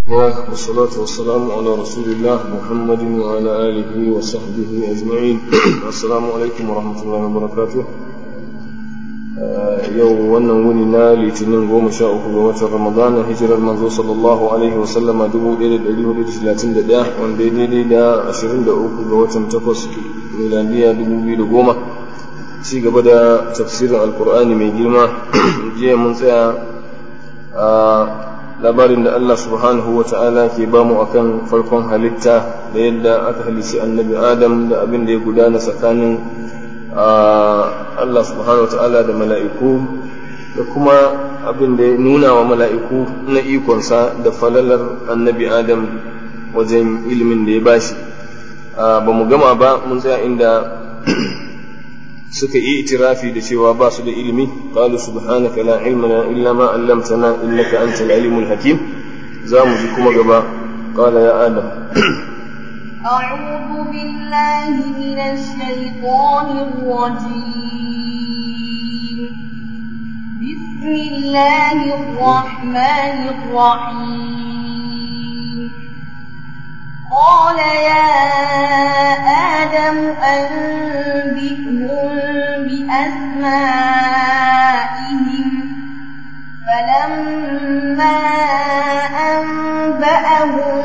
والصلاة والسلام على رسول الله محمد وعلى آله وصحبه أجمعين السلام عليكم ورحمة الله وبركاته yau wannan wuni na litinin goma sha uku ga watan ramadana hijirar manzo sallallahu alaihi wa sallama dubu ɗaya da ɗari hudu da talatin da ɗaya wanda ya daidai da ashirin da uku ga watan takwas miladiya dubu biyu da goma ci gaba da tafsirin alkur'ani mai girma jiya mun tsaya a labarin da Allah subhanahu wa ta'ala ke bamu akan farkon halitta da yadda aka halici annabi adam da abin da ya gudana tsakanin Allah subhanahu wa ta'ala da mala'iku da kuma abin da ya nuna wa mala'iku na ikonsa da falalar annabi adam wajen ilimin da ya bashi ba mu gama ba mun tsaya inda suka yi itirafi da cewa ba su da ilimi qalu subhanaka la ilma lana illa ma 'allamtana innaka antal alimul hakim za mu ji kuma gaba qala ya adam أعوذ بالله من الشيطان الرجيم بسم الله الرحمن الرحيم قال يا آدم أنبئهم بأسمائهم فلما أنبأهم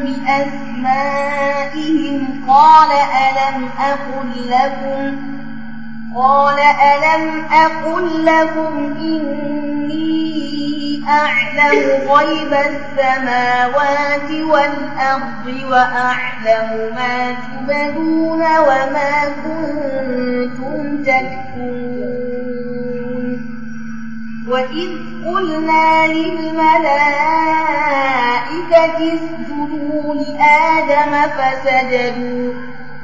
بأسمائهم قال ألم أقل لكم قال ألم أقل لكم إني أعلم غيب السماوات والأرض وأعلم ما تبدون وما كنتم تكتمون وإذ قلنا للملائكة اسجدوا لآدم فسجدوا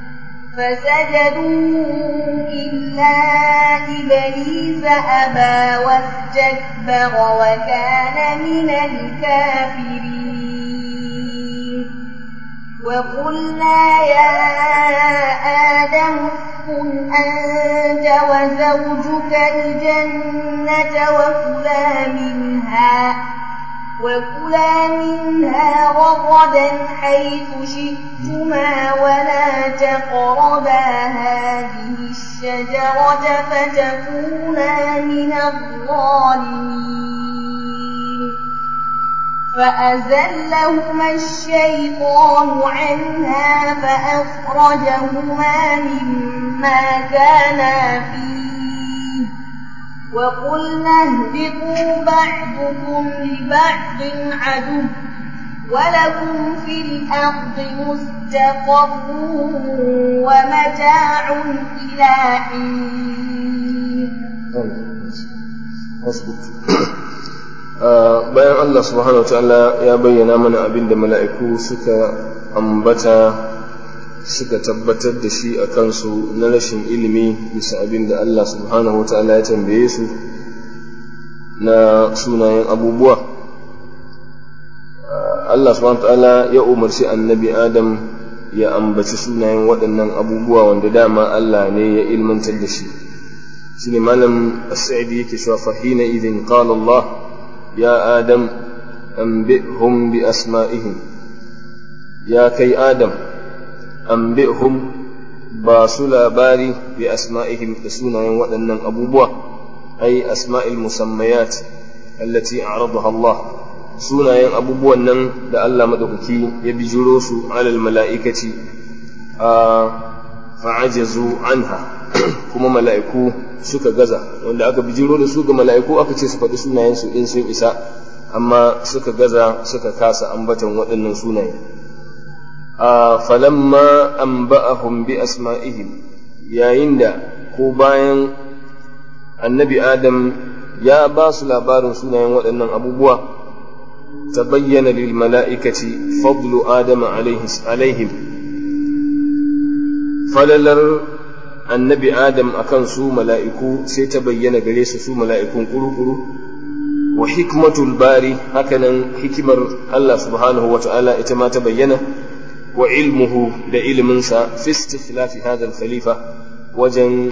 فسجدوا إلا إبليس أبى واستكبر وكان من الكافرين وقلنا يا آدم اسكن أنت وزوجك الجنة وكلا منها وكلا منها رغدا حيث شئتما ولا تقربا هذه الشجرة فتكونا من الظالمين فأزلهما الشيطان عنها فأخرجهما مما كانا فيه وقلنا اهبطوا بعضكم لبعض عدو ولكم في الأرض مستقر ومتاع إلى حين bayan Allah subhanahu wa ta'ala ya bayyana mana abin da mala'iku suka ambata suka tabbatar da shi a kansu na rashin ilimi bisa abin da Allah subhanahu wa ta'ala ya tambaye su na sunayen abubuwa Allah subhanahu wa ta'ala ya umarci annabi Adam ya ambaci sunayen waɗannan abubuwa wanda dama Allah ne ya ilmantar da shi shi ne malam as-sa'idi yake cewa fahina idin qala Allah ya Adam anbi'hum bi asma'ihim ya kai Adam anbi'hum ba su labari bi asma'ihim da sunayen waɗannan abubuwa ai asma'il musammayat allati a'radaha Allah sunayen abubuwan nan da Allah madaukaki ya bijiro su alal mala'ikati a fa'ajazu anha kuma mala'iku suka gaza wanda aka bijiro da su ga mala'iku aka ce su faɗi sunayen su in sun isa amma suka gaza suka kasa ambatan waɗannan sunaye falamma anba'ahum bi asma'ihim yayin da ko bayan annabi adam ya ba su labarin sunayen waɗannan abubuwa ta bayyana lil mala'ikaci fadlu adam alaihim falalar annabi adam akan su mala'iku sai ta bayyana gare su su mala'ikun ƙuru-ƙuru wa hikmatul bari hakanan hikimar Allah subhanahu wa ta'ala ita ma ta bayyana وعلمه da iliminsa fi istikhlafi hadha khalifa wajen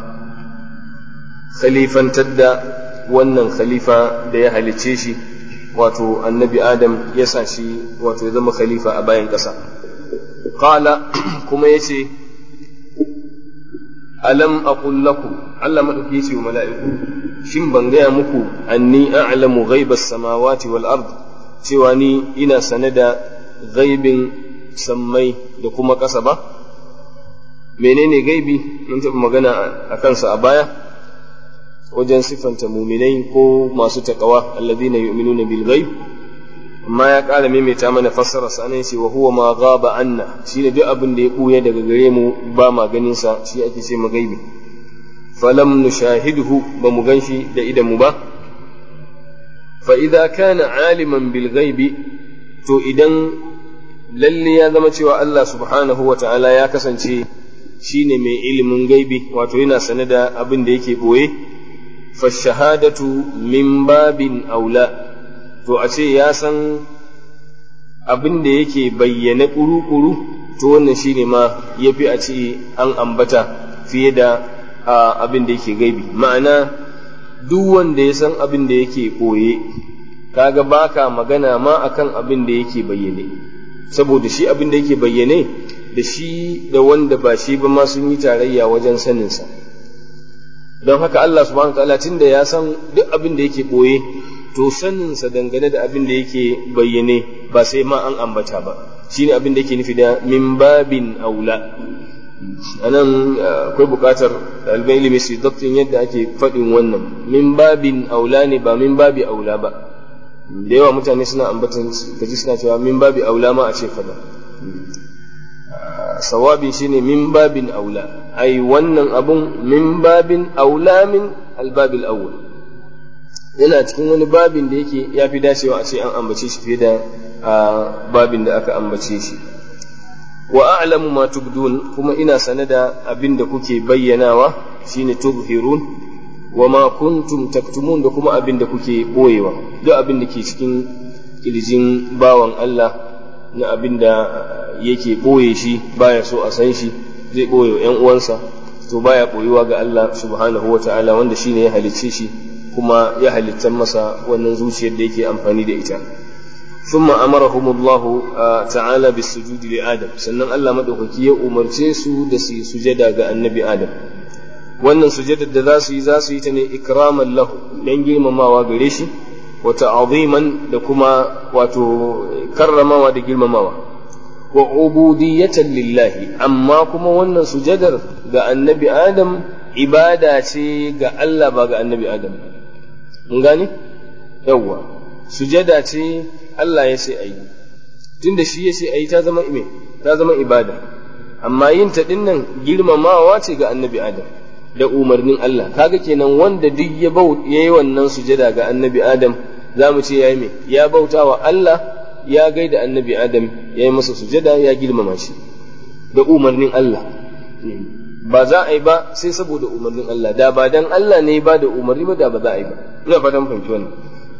khalifantar da wannan khalifa da ya halice shi wato annabi adam ya sa shi wato ya zama khalifa a bayan ƙasa qala kuma yace alam aqul lakum Allah madauki yace wa mala'iku shin ban gaya muku anni a'lamu ghaibas samawati wal ard cewa ni ina sane da ghaibin sammai da kuma ƙasa ba menene gaibi mun taɓa magana a kansa a baya wajen siffanta muminai ko masu taƙawa alladhina yu'minuna bil ghaib amma ya ƙara maimaita mana fassara sa ne ce wa huwa ma ghaba anna shi ne duk abin da ya buya daga gare mu ba ma ganin sa shi ake ce magaibi falam nushahiduhu ba mu ganshi da idan mu ba fa idza kana aliman bil ghaibi to idan lalle ya zama cewa Allah subhanahu wa ta'ala ya kasance shine mai ilimin gaibi wato yana sane da abin da yake boye fa shahadatu min babin aula to a ce ya san abin da yake bayyane kuru-kuru to wannan shine ma ya fi a ce an ambata fiye da abin da yake gaibi ma'ana duk wanda ya san abin da yake ɓoye kaga baka magana ma akan abin da yake bayyane saboda shi abin da yake bayyane da shi da wanda ba shi ba ma sun yi tarayya wajen saninsa don haka Allah subhanahu wa ta'ala tunda ya san duk abin da yake ɓoye to saninsa dangane da abin da yake bayyane ba sai ma an ambata ba shine abin da yake nufi da min babin aula anan akwai buƙatar ɗaliban ilimi su dabtin yadda ake faɗin wannan min babin aula ne ba min babi aula ba da yawa mutane suna ambatan kaji suna cewa min babi aula ma a ce kaza sawabi shine min babin aula ai wannan abun min babin aula min albabil awwal yana cikin wani babin da yake ya fi dacewa a ce an ambace shi fiye da babin da aka ambace shi wa a'lamu ma tubdun kuma ina sane da abin da kuke bayyanawa shine tubhirun wa ma kuntum taktumun da kuma abin da kuke boyewa duk abin da ke cikin kirjin bawan Allah na abin da yake boye shi baya so a san shi zai boye yan uwansa to baya boyewa ga Allah subhanahu wa ta'ala wanda shine ya halicce shi kuma ya halittar masa wannan zuciyar da yake amfani da ita ثم أمرهم الله تعالى بالسجود لآدم sannan Allah madaukaki ya umarce su da su sujada ga annabi Adam wannan sujadar da za su yi za su yi ta ne ikraman lahu dan girmamawa gare shi wa ta'ziman da kuma wato karramawa da girmamawa wa ubudiyatan lillahi amma kuma wannan sujadar ga annabi Adam ibada ce ga Allah ba ga annabi Adam mun gane yawwa sujada ce Allah ya ce ayi tunda shi ya ce ayi ta zama ime ta zama ibada amma yin ta dinnan girmamawa ce ga annabi Adam da umarnin Allah kaga kenan wanda duk ya bau yayi wannan sujada ga annabi Adam za mu ce yayi me ya bauta wa Allah ya gaida annabi Adam ya yi masa sujada ya girmama shi da umarnin Allah ba za a yi ba sai saboda umarnin Allah da ba dan Allah ne ba da umarni ba da ba za a yi ba ina fatan fahimci wannan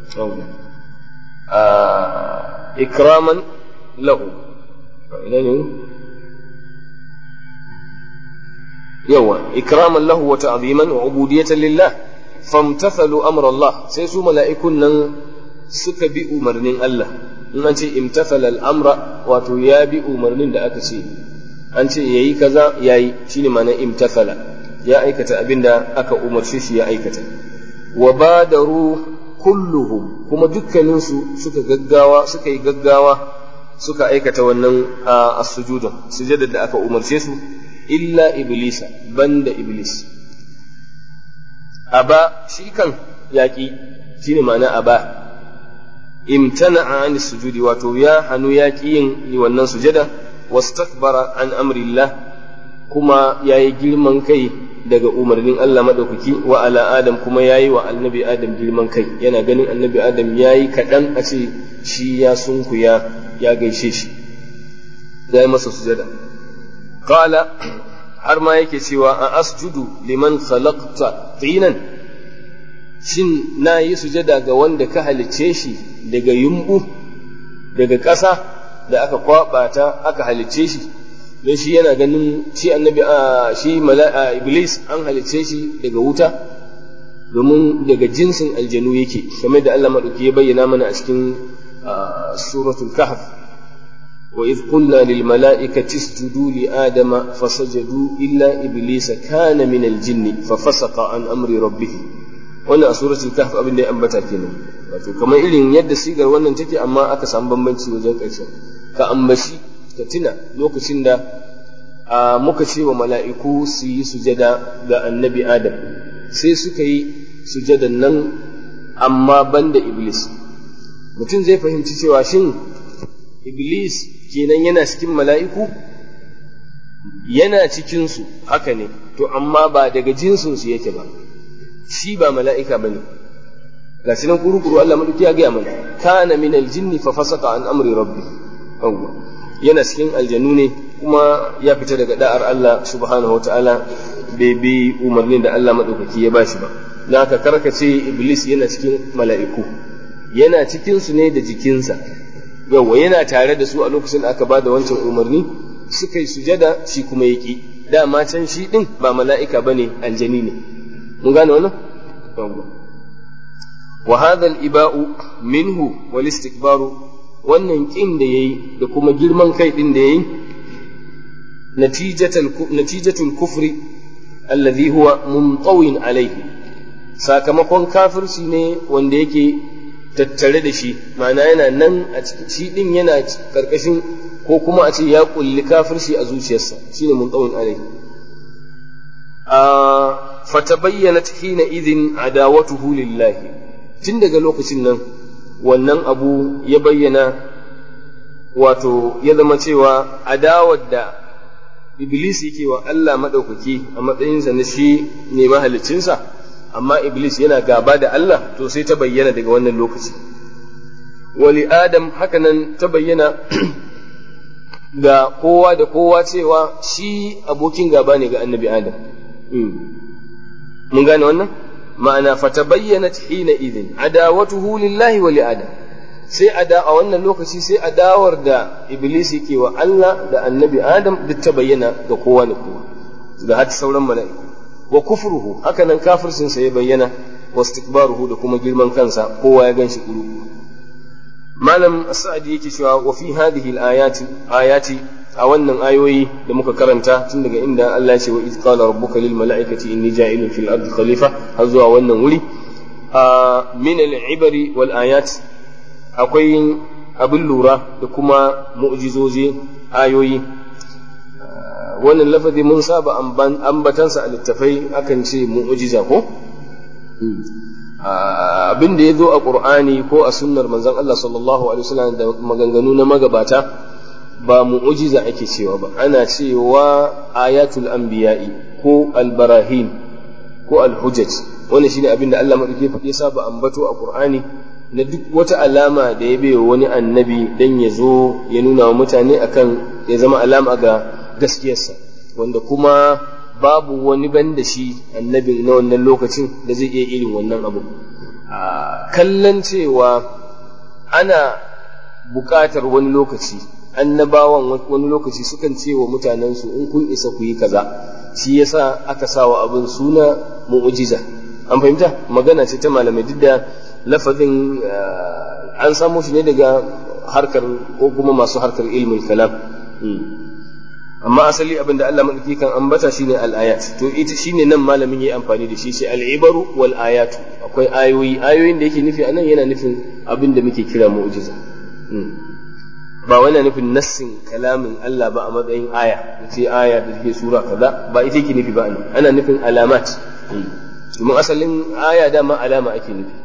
ikraman lahu ina ne yawa ikraman lahu wa ta'ziman wa ubudiyatan lillah famtathalu amra Allah sai su mala'ikun nan suka bi umarnin Allah in an ce imtathala al-amra wato ya bi umarnin da aka ce an ce yayi kaza yayi shine ma'anar imtathala ya aikata abinda aka umarce shi ya aikata wa badaru kulluhum kuma dukkaninsu suka gaggawa suka yi gaggawa suka aikata wannan as-sujuda sujudar da aka umarce su illa iblisa banda iblis aba shi kan yaƙi shine ma'ana aba imtana'a an sujudi wato ya hannu yaƙi yin wannan sujada wastakbara an amrillah kuma yayi girman kai daga umarnin Allah maɗaukaki wa ala Adam kuma ya yi wa annabi Adam girman kai yana ganin annabi Adam ya yi kaɗan a ce shi ya sunkuya ya gaishe shi ya yi masa sujada qala har ma yake cewa a asjudu liman khalaqta tinan shin na yi sujada ga wanda ka halicce shi daga yumbu daga ƙasa da aka kwaɓa ta aka halicce shi don shi yana ganin shi annabi a shi mala'a iblis an halicce shi daga wuta domin daga jinsin aljanu yake kamar da Allah maɗauki ya bayyana mana a cikin suratul kahf wa idh qulna lil mala'ikati isjudu li adama fasajadu illa iblisa kana min al jinni fa fasaqa an amri rabbih wannan a suratul kahf abin da ya ambata kenan wato kamar irin yadda sigar wannan take amma aka samu bambanci wajen ƙarshen ka ambaci ka tuna lokacin da muka ce wa mala'iku su yi sujada ga annabi adam sai suka yi sujadan nan amma banda iblis mutum zai fahimci cewa shin iblis kenan yana cikin mala'iku yana cikinsu haka ne to amma ba daga jinsinsu yake ba shi ba mala'ika ba ne ga nan kuru-kuru Allah maɗauki ya gaya mana kana min aljinni fa fasaka an amri rabbi yana cikin aljanu ne kuma ya fita daga da'ar Allah subhanahu wa ta'ala bai bi umarnin da Allah maɗaukaki ya bashi ba don haka karkace iblis yana cikin mala'iku yana cikinsu ne da jikinsa yawwa yana tare da su a lokacin da aka ba da wancan umarni suka yi sujada shi kuma ya ƙi dama can shi ɗin ba mala'ika ba ne aljani ne mun gane wannan yawwa wa hadha al-iba'u minhu wal istikbaru wannan ƙin da yayi da kuma girman kai ɗin da yayi natijatul kufri alladhi huwa mumtawin alaihi sakamakon kafirci ne wanda yake tattare da shi ma'ana yana nan a cikin shi din yana karkashin ko kuma a ce ya kulli kafirci a zuciyarsa shine mumtawin alaihi a fatabayyanat hina idhin adawatuhu lillahi tun daga lokacin nan wannan abu ya bayyana wato ya zama cewa adawar da Iblis yake wa Allah maɗaukaki a matsayinsa na shi ne mahalicinsa, amma Iblis yana gaba da Allah to sai ta bayyana daga wannan lokaci. Wali Adam hakanan ta bayyana ga kowa da kowa cewa shi abokin gaba ne ga annabi Adam. Mun gane wannan? Ma'ana fata bayyana hina idin, adawatuhu lillahi wa li Adam. sai a da a wannan lokaci sai adawar da iblis yake wa Allah da annabi Adam duk ta bayyana ga kowa da kowa da har sauran mala'iku wa kufruhu haka nan kafircin sa ya bayyana wa istikbaruhu da kuma girman kansa kowa ya ganshi kuru malam sa'adi yake cewa wa fi hadhihi al-ayati ayati a wannan ayoyi da muka karanta tun daga inda Allah ya ce wa iz qala rabbuka lil mala'ikati inni ja'ilun fil ardi khalifa har zuwa wannan wuri min al-ibari wal ayat akwai abin lura da kuma mu'jizozi ayoyi wannan lafazi mun saba ambatansa a littafai akan ce mu'jiza ko abin da ya zo a ƙur'ani ko a sunnar manzon Allah sallallahu alaihi wasallam da maganganu na magabata ba mu'jiza ake cewa ba ana cewa ayatul anbiya'i ko albarahin ko alhujjaj wannan shine abin da Allah madauke ya saba ambato a ƙur'ani na duk wata alama da ya bai wani annabi dan ya zo ya nuna wa mutane akan ya zama alama ga gaskiyarsa wanda kuma babu wani ban da shi annabin na wannan lokacin da zai iya irin wannan abu kallon cewa ana buƙatar wani lokaci annabawan wani lokaci sukan ce wa mutanensu in kun isa ku yi kaza shi yasa aka sawa abin suna mu'ujiza an fahimta magana ce ta malamai duk da lafazin an samo shi ne daga harkar ko kuma masu harkar ilmul kalam amma asali abin da Allah madauki kan ambata shine al-ayat to ita shine nan malamin yayi amfani da shi sai al-ibaru wal ayatu akwai ayoyi ayoyin da yake nufi anan yana nufin abin da muke kira mu'jiza ba wani nufin nassin kalamin Allah ba a matsayin aya ce aya da take sura kaza ba ita yake nufi ba ana nufin alamat domin asalin aya dama alama ake nufi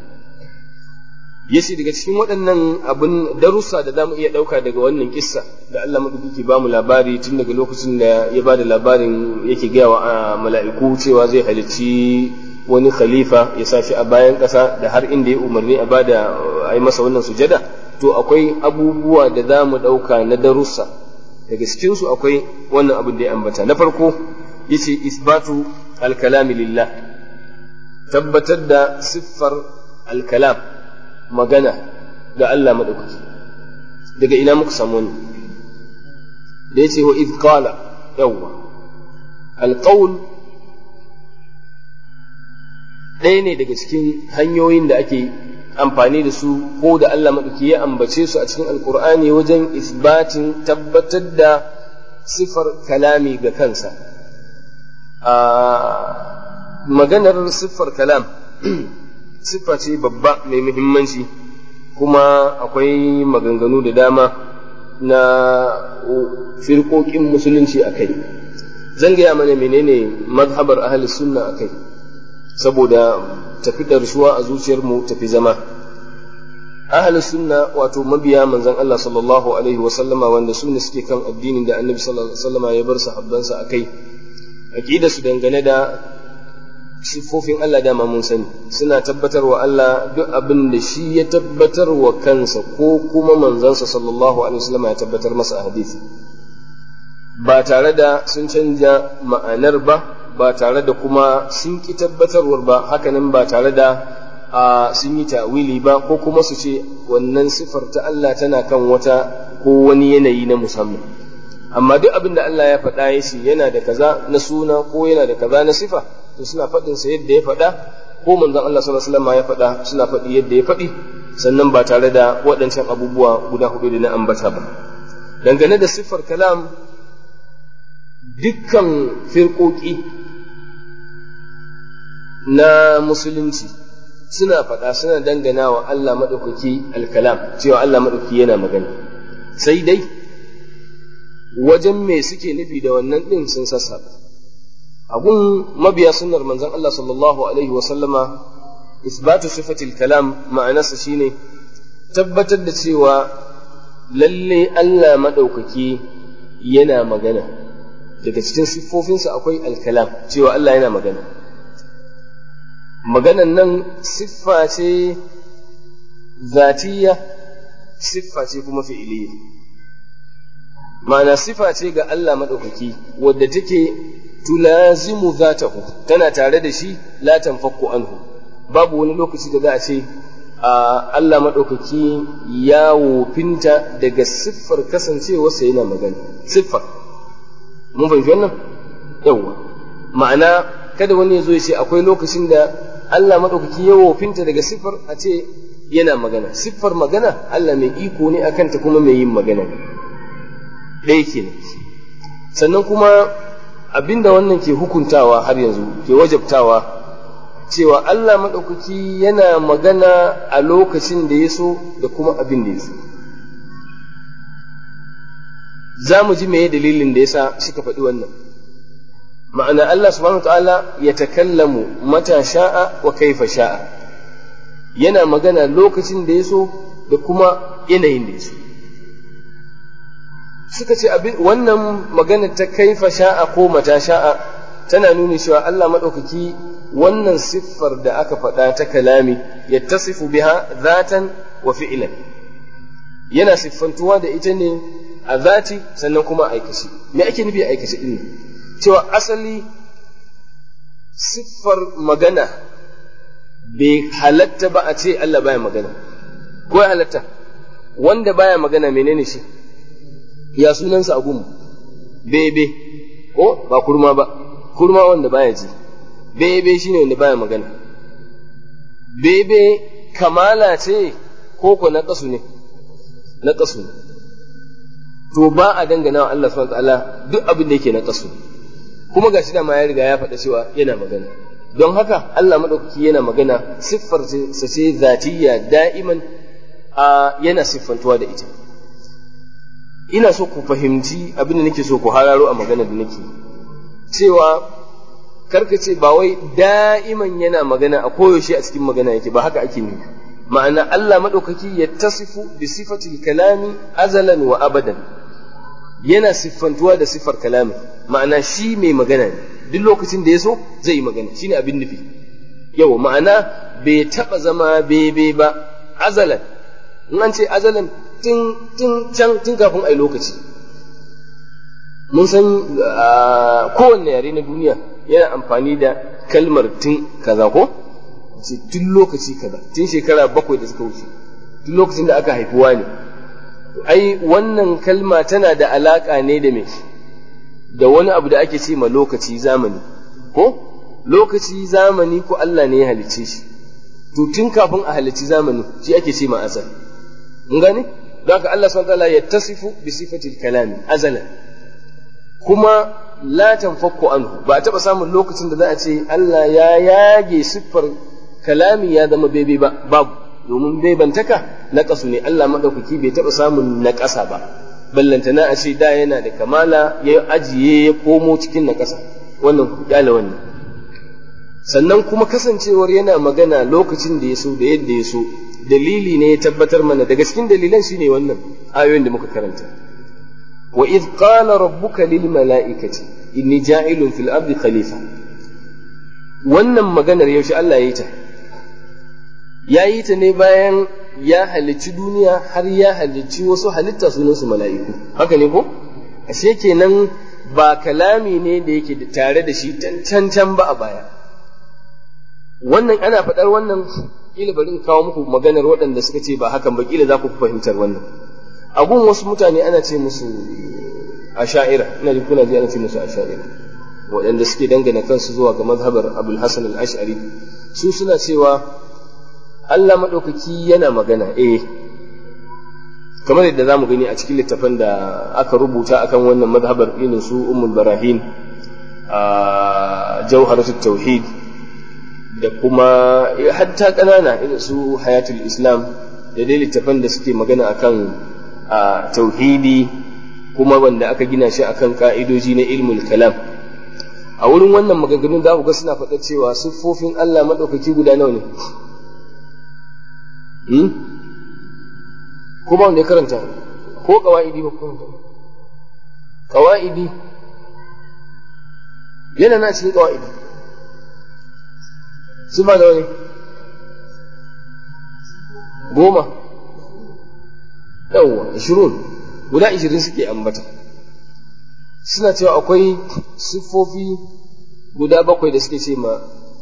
yace daga cikin waɗannan abin darussa da zamu iya ɗauka daga wannan kissa da Allah madaukaki ba mu labari tun daga lokacin da ya ba da labarin yake gaya wa mala'iku cewa zai halicci wani khalifa ya sa shi a bayan ƙasa da har inda ya umarni a bada a yi masa wannan sujada to akwai abubuwa da za mu ɗauka na darussa daga cikinsu akwai wannan abin da ya ambata na farko yace isbatu alkalami lillah tabbatar da siffar alkalam magana ga Allah maɗaukaki daga ina muka samu wani da ya ce wa iz qala yawwa alqaul ɗaya ne daga cikin hanyoyin da ake amfani da su ko da Allah maɗauki ya ambace su a cikin alkur'ani wajen isbatin tabbatar da sifar kalami ga kansa a maganar siffar kalam siffa ce babba mai muhimmanci kuma akwai maganganu da dama na firkokin musulunci a kai zan gaya mana menene mazhabar ahli sunna a kai saboda tafi ɗarsuwa a zuciyarmu tafi zama ahli sunna wato mabiya manzon Allah sallallahu alaihi wa sallama wanda su ne suke kan addinin da annabi sallallahu alaihi wa sallama ya bar sahabbansa a kai aqida su dangane da siffofin Allah dama mun sani suna tabbatar wa Allah duk abin da shi ya tabbatar wa kansa ko kuma manzansa sallallahu alaihi wasallam ya tabbatar masa a hadisi ba tare da sun canja ma'anar ba ba tare da kuma sun ki tabbatarwar ba hakanan ba tare da a sun yi ta'wili ba ko kuma su ce wannan siffar ta Allah tana kan wata ko wani yanayi na musamman amma duk abin da Allah ya faɗa ya ce yana da kaza na suna ko yana da kaza na sifa to suna faɗin sa yadda ya faɗa ko manzon Allah sallallahu alaihi wasallam ya faɗa suna faɗi yadda ya faɗi sannan ba tare da waɗancan abubuwa guda hudu da na ambata ba dangane da siffar kalam dukkan firƙoƙi na musulunci suna faɗa suna dangana wa Allah maɗaukaki alkalam cewa Allah maɗaukaki yana magana sai dai wajen me suke nufi da wannan ɗin sun sassaɓa abun mabiya sunnar manzon Allah sallallahu alaihi wa sallama isbatu sifatil kalam ma'anarsa shine tabbatar da cewa lalle Allah madaukaki yana magana daga cikin siffofinsa akwai alkalam cewa Allah yana magana maganan nan siffa ce zatiya siffa ce kuma fi'iliya ma'ana siffa ce ga Allah madaukaki wadda take tulazimu zatahu tana tare da shi la tanfakku anhu babu wani lokaci da za a ce Allah maɗaukaki ya wofinta daga siffar kasancewarsa yana magana siffar mun fahimci wannan yawwa ma'ana kada wani ya zo ya ce akwai lokacin da Allah maɗaukaki ya wofinta daga siffar a ce yana magana siffar magana Allah mai iko ne akan ta kuma mai yin magana ɗaya kenan sannan kuma abinda wannan ke hukuntawa har yanzu ke wajabtawa cewa Allah maɗaukaki yana magana a lokacin da ya so da kuma abin da ya so za mu ji meye dalilin da yasa suka faɗi wannan ma'ana Allah subhanahu ta'ala ya takallamu mata sha'a wa kaifa sha'a yana magana lokacin da ya so da kuma yanayin da ya so suka ce wannan magana ta kaifa sha'a ko mata sha'a tana nuni cewa Allah maɗaukaki wannan siffar da aka faɗa ta kalami ya tasifu biha zatan wa fi'ilan yana siffantuwa da ita ne a zati sannan kuma aikace me ake nufi aikace din cewa asali siffar magana bai halatta ba a ce Allah baya magana ko ya halatta wanda baya magana menene shi ya sunansa a gumu bebe ko ba kurma ba kurma wanda baya ji bebe shine wanda baya magana bebe kamala ce ko ko na kasu ne na kasu ne to ba a dangana wa Allah subhanahu ta'ala duk abin da yake na kasu kuma gashi da ma ya riga ya faɗa cewa yana magana don haka Allah madaukaki yana magana siffar sa ce zatiyya da'iman a yana siffantuwa da ita ina so ku fahimci abin da nake so ku hararo a magana da nake cewa karka ce ba wai da'iman yana magana a koyaushe a cikin magana yake ba haka ake nufi ma'ana Allah maɗaukaki ya tasifu bi sifatil kalami azalan wa abadan yana siffantuwa da siffar kalami ma'ana shi mai magana ne duk lokacin da ya so zai yi magana shine abin nufi yau ma'ana bai taɓa zama bebe ba azalan in an ce azalan tun can tun kafin a yi lokaci mun san kowanne yare na duniya yana amfani da kalmar tun kaza ko ce tun lokaci kaza tun shekara bakwai da suka wuce tun lokacin da aka haifuwa ne ai wannan kalma tana da alaka ne da me da wani abu da ake ce ma lokaci zamani ko lokaci zamani ko Allah ne ya halicce shi to tun kafin a halicci zamani shi ake ce ma azal mun gane don haka Allah subhanahu wataala ya tasifu bi sifatil kalami azalan kuma la tanfakku anhu ba a taba samun lokacin da za a ce Allah ya yage siffar kalami ya zama bebe ba babu domin bebantaka na kasu ne Allah madaukaki bai taba samun na ƙasa ba ballantana a ce da yana da kamala ya ajiye ya komo cikin na ƙasa wannan kyale wannan sannan kuma kasancewar yana magana lokacin da ya so da yadda ya so dalili ne ya tabbatar mana daga cikin dalilan shine wannan ayoyin da muka karanta wa id qala rabbuka lil mala'ikati inni ja'ilun fil ardi khalifa wannan maganar yaushe Allah ya yi ta ya yi ta ne bayan ya halicci duniya har ya halicci wasu halitta sunansu mala'iku haka ne ko ashe kenan ba kalami ne da yake tare da shi can can ba a baya wannan ana faɗar wannan kila bari in kawo muku maganar waɗanda suka ce ba hakan ba kila za ku fahimtar wannan abun wasu mutane ana ce musu asha'ira ina jin kuna ji ana ce musu asha'ira waɗanda suke dangana kansu zuwa ga mazhabar abul hasan al-ash'ari su suna cewa Allah maɗaukaki yana magana eh kamar yadda za mu gani a cikin littafan da aka rubuta akan wannan mazhabar irin su ummul barahin a jawharatul tauhid da kuma hatta ƙanana irin su hayatul islam da dai littafan da suke magana akan tauhidi kuma wanda aka gina shi akan ka'idoji na ilmul kalam a wurin wannan maganganun za ku ga suna faɗa cewa siffofin Allah maɗaukaki guda nawa ne ko ba wanda ya karanta ko kawa'idi ba karanta kawa'idi yana na cikin kawa'idi su ba da wani goma yawwa ashirin guda ashirin suke ambata suna cewa akwai siffofi guda bakwai da suke ce ma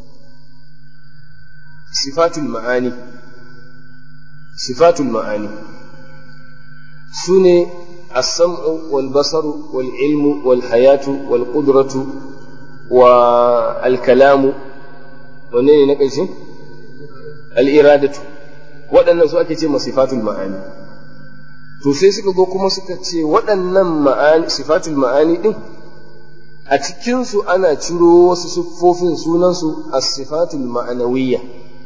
sifatul ma'ani sifatul ma'ani su ne السمع والبصر والعلم والحياة والقدرة والكلام ونين نقشي الإرادة waɗannan su ake ce sifatul ma'ani to sai suka zo kuma suka ce waɗannan ma'ani sifatul ma'ani ɗin a cikinsu ana ciro wasu siffofin sunansu a sifatul ma'anawiyya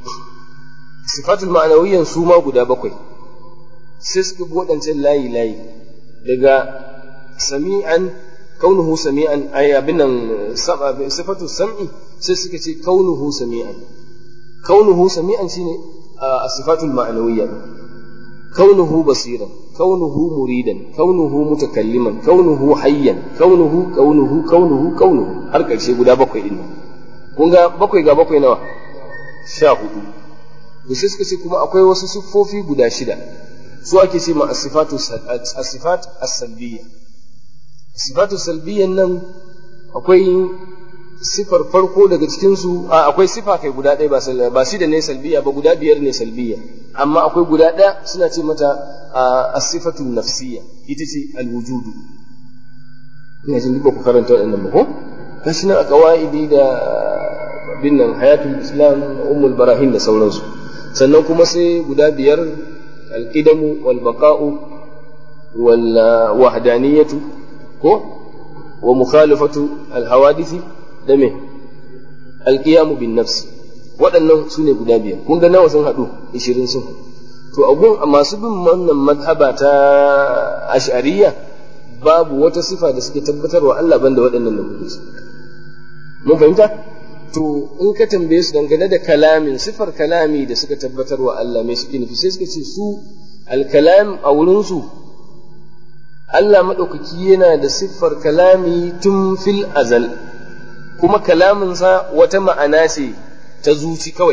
sifatul ma'anawiyyan su ma guda bakwai sai suka bi waɗancan layi layi daga sami'an kaunuhu sami'an ay abin nan sifatu sam'i sai suka ce kaunuhu sami'an kaunuhu sami'an shine a sifatul ma'anawiyya kaunuhu basiran kaunuhu muridan kaunuhu mutakalliman kaunuhu hayyan kaunuhu kaunuhu kaunuhu kaunuhu har ƙarshe guda bakwai din kun ga bakwai ga bakwai nawa sha hudu to sai suka ce kuma akwai wasu siffofi guda shida su ake ce ma asifatu asifat as-salbiyya asifatu salbiyyan nan akwai sifar farko daga cikin su akwai sifa kai guda ɗaya ba ba shida ne salbiya ba guda biyar ne salbiya amma akwai guda ɗaya suna ce mata as-sifatu nafsiyya ita ce al-wujudu ina jin duk ku karanta waɗannan ba ko gashi nan a qawaidi da bin nan hayatul islam ummul barahin da sauransu sannan kuma sai guda biyar al-qidamu wal baqa'u wal wahdaniyatu ko wa mukhalafatu al-hawadisi da me alqiyamu bin nafsi waɗannan su ne guda biyar kun ga nawa sun haɗu ishirin sun haɗu to abun masu bin wannan madhaba ta ash'ariyya babu wata sifa da suke tabbatarwa Allah banda waɗannan da kuke su mun fahimta to in ka tambaye su dangane da kalamin sifar kalami da suka tabbatarwa Allah mai suke nufi sai suka ce su alkalam a wurin su Allah maɗaukaki yana da siffar kalami tun fil azal kuma kalaminsa wata ma'ana ce ta zuci kawai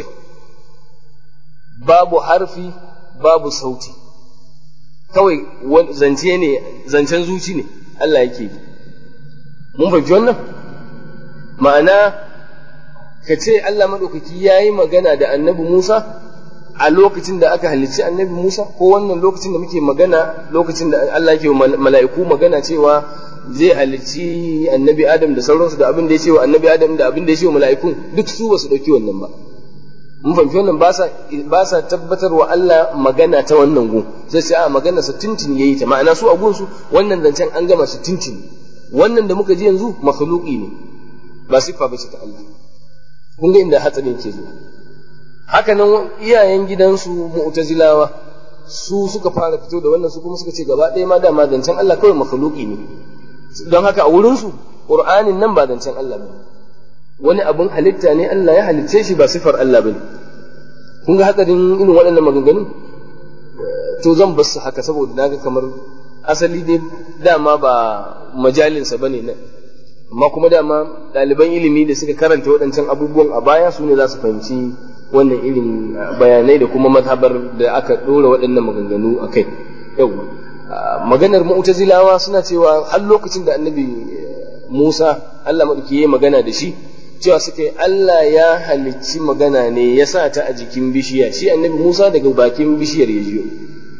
babu harfi babu sauti kawai zance ne zancen zuci ne Allah yake yi mun fahimci wannan ma'ana ka ce Allah maɗaukaki ya yi magana da annabi Musa a lokacin da aka halicci annabi Musa ko wannan lokacin da muke magana lokacin da Allah yake mala'iku magana cewa zai halicci annabi adam da sauransu da abin da ya ce wa annabi adam da abin da ya ce wa mala'ikun duk su ba su ɗauki wannan ba mun fahimci wannan ba sa tabbatar wa Allah magana ta wannan gun sai sai a magana sa tuntuni yayi ta ma'ana su a gun su wannan zancen an gama su tuntuni wannan da muka ji yanzu makhluqi ne ba siffa ba ce ta Allah kun ga inda hatsarin ke zuwa haka nan iyayen gidansu mu'tazilawa su suka fara fito da wannan su kuma suka ce gaba ɗaya ma dama zancen Allah kawai makhluqi ne don haka a wurin su qur'anin nan ba zancen Allah ba wani abun halitta ne Allah ya halicce shi ba sifar Allah bane kun ga hatsarin irin waɗannan maganganun to zan bar su haka saboda naga kamar asali dai dama ba majalinsa bane nan amma kuma dama ɗaliban ilimi da suka karanta waɗancan abubuwan a baya su ne za su fahimci wannan irin bayanai da kuma mazhabar da aka ɗora waɗannan maganganu a kai yau maganar mu'tazilawa suna cewa har lokacin da annabi Musa Allah maɗauki ya magana da shi cewa suka yi Allah ya halicci magana ne ya sa ta a jikin bishiya shi annabi Musa daga bakin bishiyar ya jiyo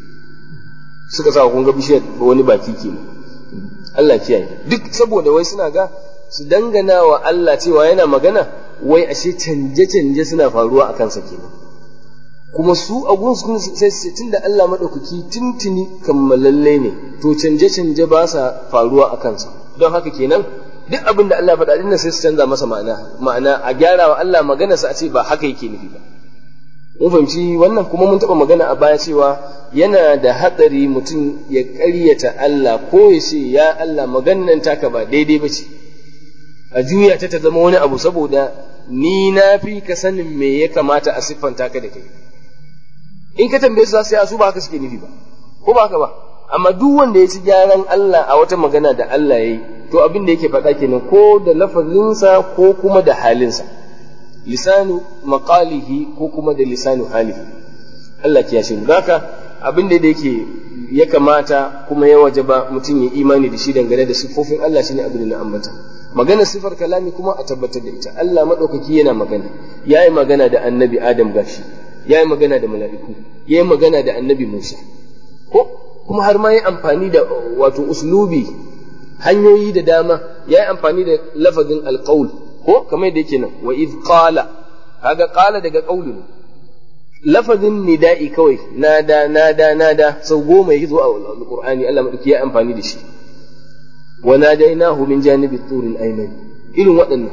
suka sa kun ga bishiyar wani baki kenan Allah kiyaye duk saboda wai suna ga su dangana wa Allah cewa yana magana wai ashe canje-canje suna faruwa a kansa kenan kuma su a gunsu sai su tun da Allah maɗaukaki tuntuni kammalalle ne to canje-canje ba sa faruwa a kansa don haka kenan duk abin da Allah faɗa dinnan sai su canza masa ma'ana ma'ana a gyara wa Allah magana sa a ce ba haka yake nufi ba mun fahimci wannan kuma mun taɓa magana a baya cewa yana da hatsari mutum ya ƙaryata Allah ko ya ce ya Allah maganan taka ba daidai ba ce a juya ta ta zama wani abu saboda ni na fi ka sanin me ya kamata a siffanta ka da kai in ka tambaye su za su yi su ba haka suke nufi ba ko ba haka ba amma duk wanda ya ci gyaran Allah a wata magana da Allah ya yi to abin da yake faɗa kenan ko da lafazinsa ko kuma da halinsa lisanu maqalihi ko kuma da lisanu halihi Allah ya shi haka abin da yake ya kamata kuma ya wajaba mutum ya imani da shi dangane da siffofin Allah shine abin da na ambata magana sifar kalami kuma a tabbatar da ita Allah madaukaki yana magana yayi magana da annabi Adam gashi yayi magana da mala'iku yayi magana da annabi Musa ko kuma har ma yi amfani da wato uslubi hanyoyi da dama yayi amfani da lafazin alqaul ko kamar da yake nan wa iz qala kaga qala daga qaulu ne lafazin nida'i kawai nada nada nada sau goma yake zuwa alqur'ani Allah madauki ya amfani da shi wa nadainahu min janibi turil ayman irin waɗannan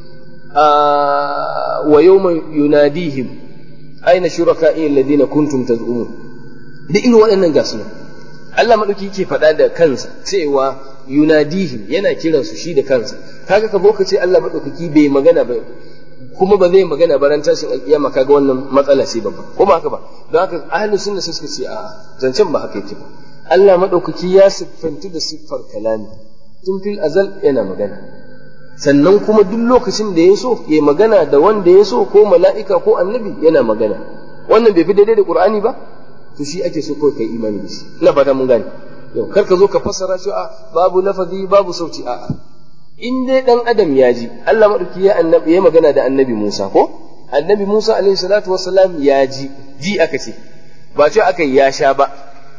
wa yawma yunadihim aina shuraka'i alladhina kuntum taz'umun da irin waɗannan gasu Allah madauki yake faɗa da kansa cewa yunadihim yana kiransu shi da kansa kaga ka ka ce Allah madaukaki bai magana ba kuma ba zai magana ba ran tashin alkiyama kaga wannan matsala ce babba ko ba haka ba don haka ahlus sunna sai suka ce a'a zancen ba haka yake ba Allah madaukaki ya siffantu da siffar kalami tun fil azal yana magana sannan kuma duk lokacin da ya so ya magana da wanda ya so ko mala'ika ko annabi yana magana wannan bai fi daidai da qur'ani ba to shi ake so kawai kai imani da shi ina fata mun gane yau kar ka zo ka fassara shi a babu lafazi babu sauti a'a in dai dan adam ya ji Allah madauki ya annabi ya magana da annabi Musa ko annabi Musa alaihi salatu wassalam ya ji ji aka ce ba cewa aka yi ya sha ba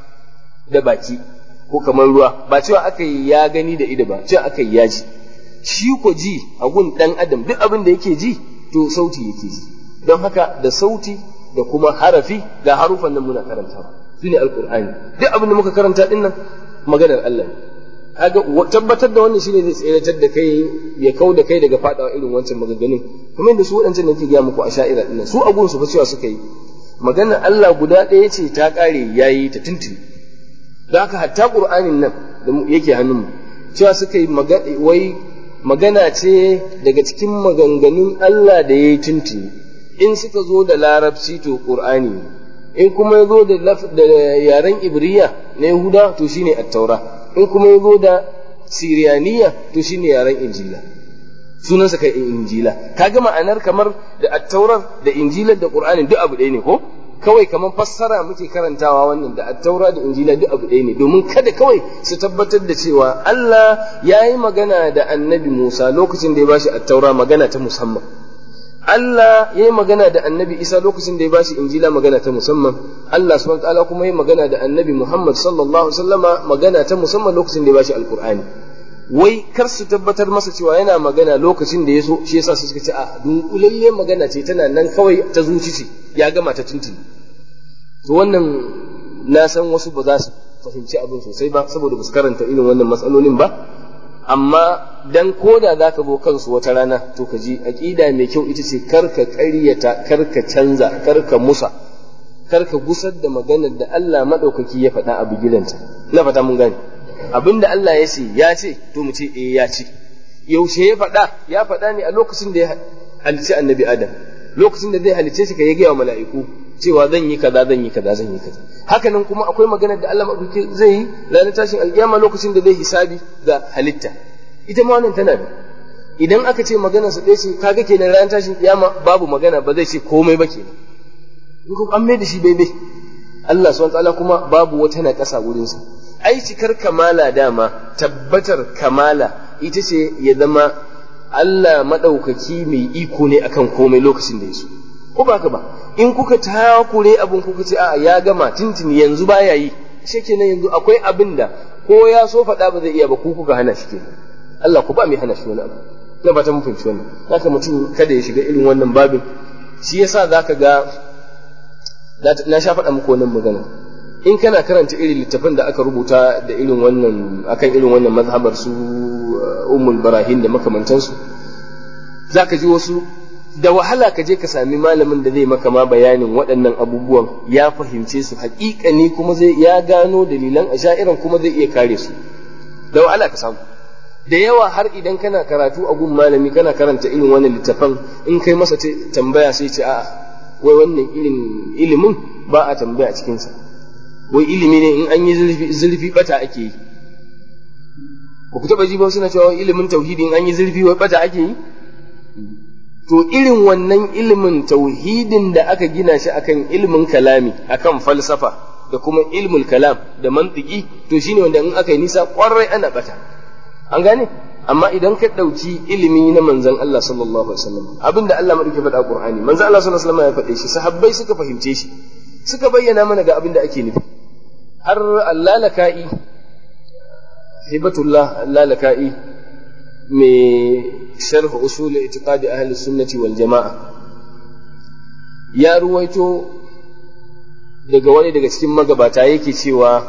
da baki ko kamar ruwa ba cewa aka yi ya gani da ido ba cewa aka yi ya ji shi ko ji a gun dan adam duk abin da yake ji to sauti yake ji don haka da sauti da kuma harafi ga harufan nan muna karantawa su ne alkur'ani duk abin da muka karanta din nan maganar Allah ne kaga tabbatar da wannan shine zai tseratar da kai ya kau da kai daga fadawa irin wancan maganganun kuma da su waɗancan da ke gaya muku a sha'ira din su a gunsu fa cewa suka yi maganar Allah guda ɗaya ce ta ƙare yayi ta tuntuni don haka hatta qur'anin nan da yake hannun mu cewa suka yi wai magana ce daga cikin maganganun Allah da yayi tuntuni in suka zo da larabci to qur'ani ne in kuma ya zo da yaren ibriya na yahuda to shine attaura in kuma ya zo da siriyaniya to shine yaren injila sunansa kai injila kaga ma'anar kamar da attaurar da injilar da qur'ani duk abu ɗaya ne ko kawai kamar fassara muke karantawa wannan da attaura da injila duk abu ɗaya ne domin kada kawai su tabbatar da cewa Allah ya yi magana da annabi Musa lokacin da ya bashi attaura magana ta musamman Allah ya yi magana da annabi Isa lokacin da ya bashi injila magana ta musamman Allah subhanahu ta'ala kuma ya magana da annabi Muhammad sallallahu alaihi wasallama magana ta musamman lokacin da ya bashi alqur'ani wai kar su tabbatar masa cewa yana magana lokacin da ya so shi yasa su suka ce a dunkulalle magana ce tana nan kawai ta zuci ce ya gama ta tuntuni to wannan na san wasu ba za su fahimci abin sosai ba saboda ba su karanta irin wannan matsalolin ba amma dan koda za ka zo kansu wata rana to ka ji aƙida mai kyau ita ce kar ka ƙaryata kar ka canza kar ka musa kar ka gusar da maganar da Allah maɗaukaki ya faɗa a bigilanta na fata mun gane abin da Allah ya ce ya ce to mu ce eh ya ce yaushe ya faɗa ya faɗa ne a lokacin da ya halicci annabi adam lokacin da zai halicce shi ka ya gaya wa mala'iku cewa zan yi kaza zan yi kaza zan yi kaza haka nan kuma akwai maganar da Allah maɗauki zai yi ranar tashin alƙiyama lokacin da zai hisabi ga halitta ita ma wannan tana da idan aka ce maganar sa ɗaya ce kaga kenan ranar tashin kiyama babu magana ba zai ce komai ba kenan in an mai da shi bai Allah subhanahu ta'ala kuma babu wata na ƙasa wurin sa ai cikar kamala dama tabbatar kamala ita ce ya zama Allah maɗaukaki mai iko ne akan komai lokacin da ya so ko ba ka ba in kuka takure abin kuka ce a ya gama tintini yanzu baya yi shi kenan yanzu akwai abin da ko ya so faɗa ba zai iya ba ku kuka hana shi kenan Allah ku ba mai hana shi wani abu na ba ta mun fahimci wannan haka mutum kada ya shiga irin wannan babin shi yasa zaka ga na sha faɗa muku wannan magana in kana karanta irin littafin da aka rubuta da irin wannan akan irin wannan mazhabar su ummul barahin da makamantansu zaka ji wasu da wahala ka je ka sami malamin da zai maka ma bayanin waɗannan abubuwan ya fahimce su haƙiƙani kuma zai ya gano dalilan asha'iran kuma zai iya kare su da wahala ka samu da yawa har idan kana karatu a gun malami kana karanta irin wannan littafan in kai masa tambaya sai ce a'a wai wannan irin ilimin ba a tambaya cikinsa wai ilimi ne in an yi zurfi bata ake yi ba ku taɓa ji ba suna cewa ilimin tauhidi in an yi zurfi wai bata ake yi to irin wannan ilimin tauhidin da aka gina shi akan ilimin kalami akan falsafa da kuma ilmul kalam da mantiki to shine wanda in aka yi nisa kwarai ana bata an gane amma idan ka ɗauki ilimi na manzon Allah sallallahu alaihi wasallam abinda Allah madauke faɗa Qur'ani manzon Allah sallallahu alaihi wasallam ya faɗe shi sahabbai suka fahimce shi suka bayyana mana ga abinda ake nufi har Allah laka'i hibatullah Allah laka'i mai sharh usul i'tiqadi ahli sunnati wal jama'a ya ruwaito daga wani daga cikin magabata yake cewa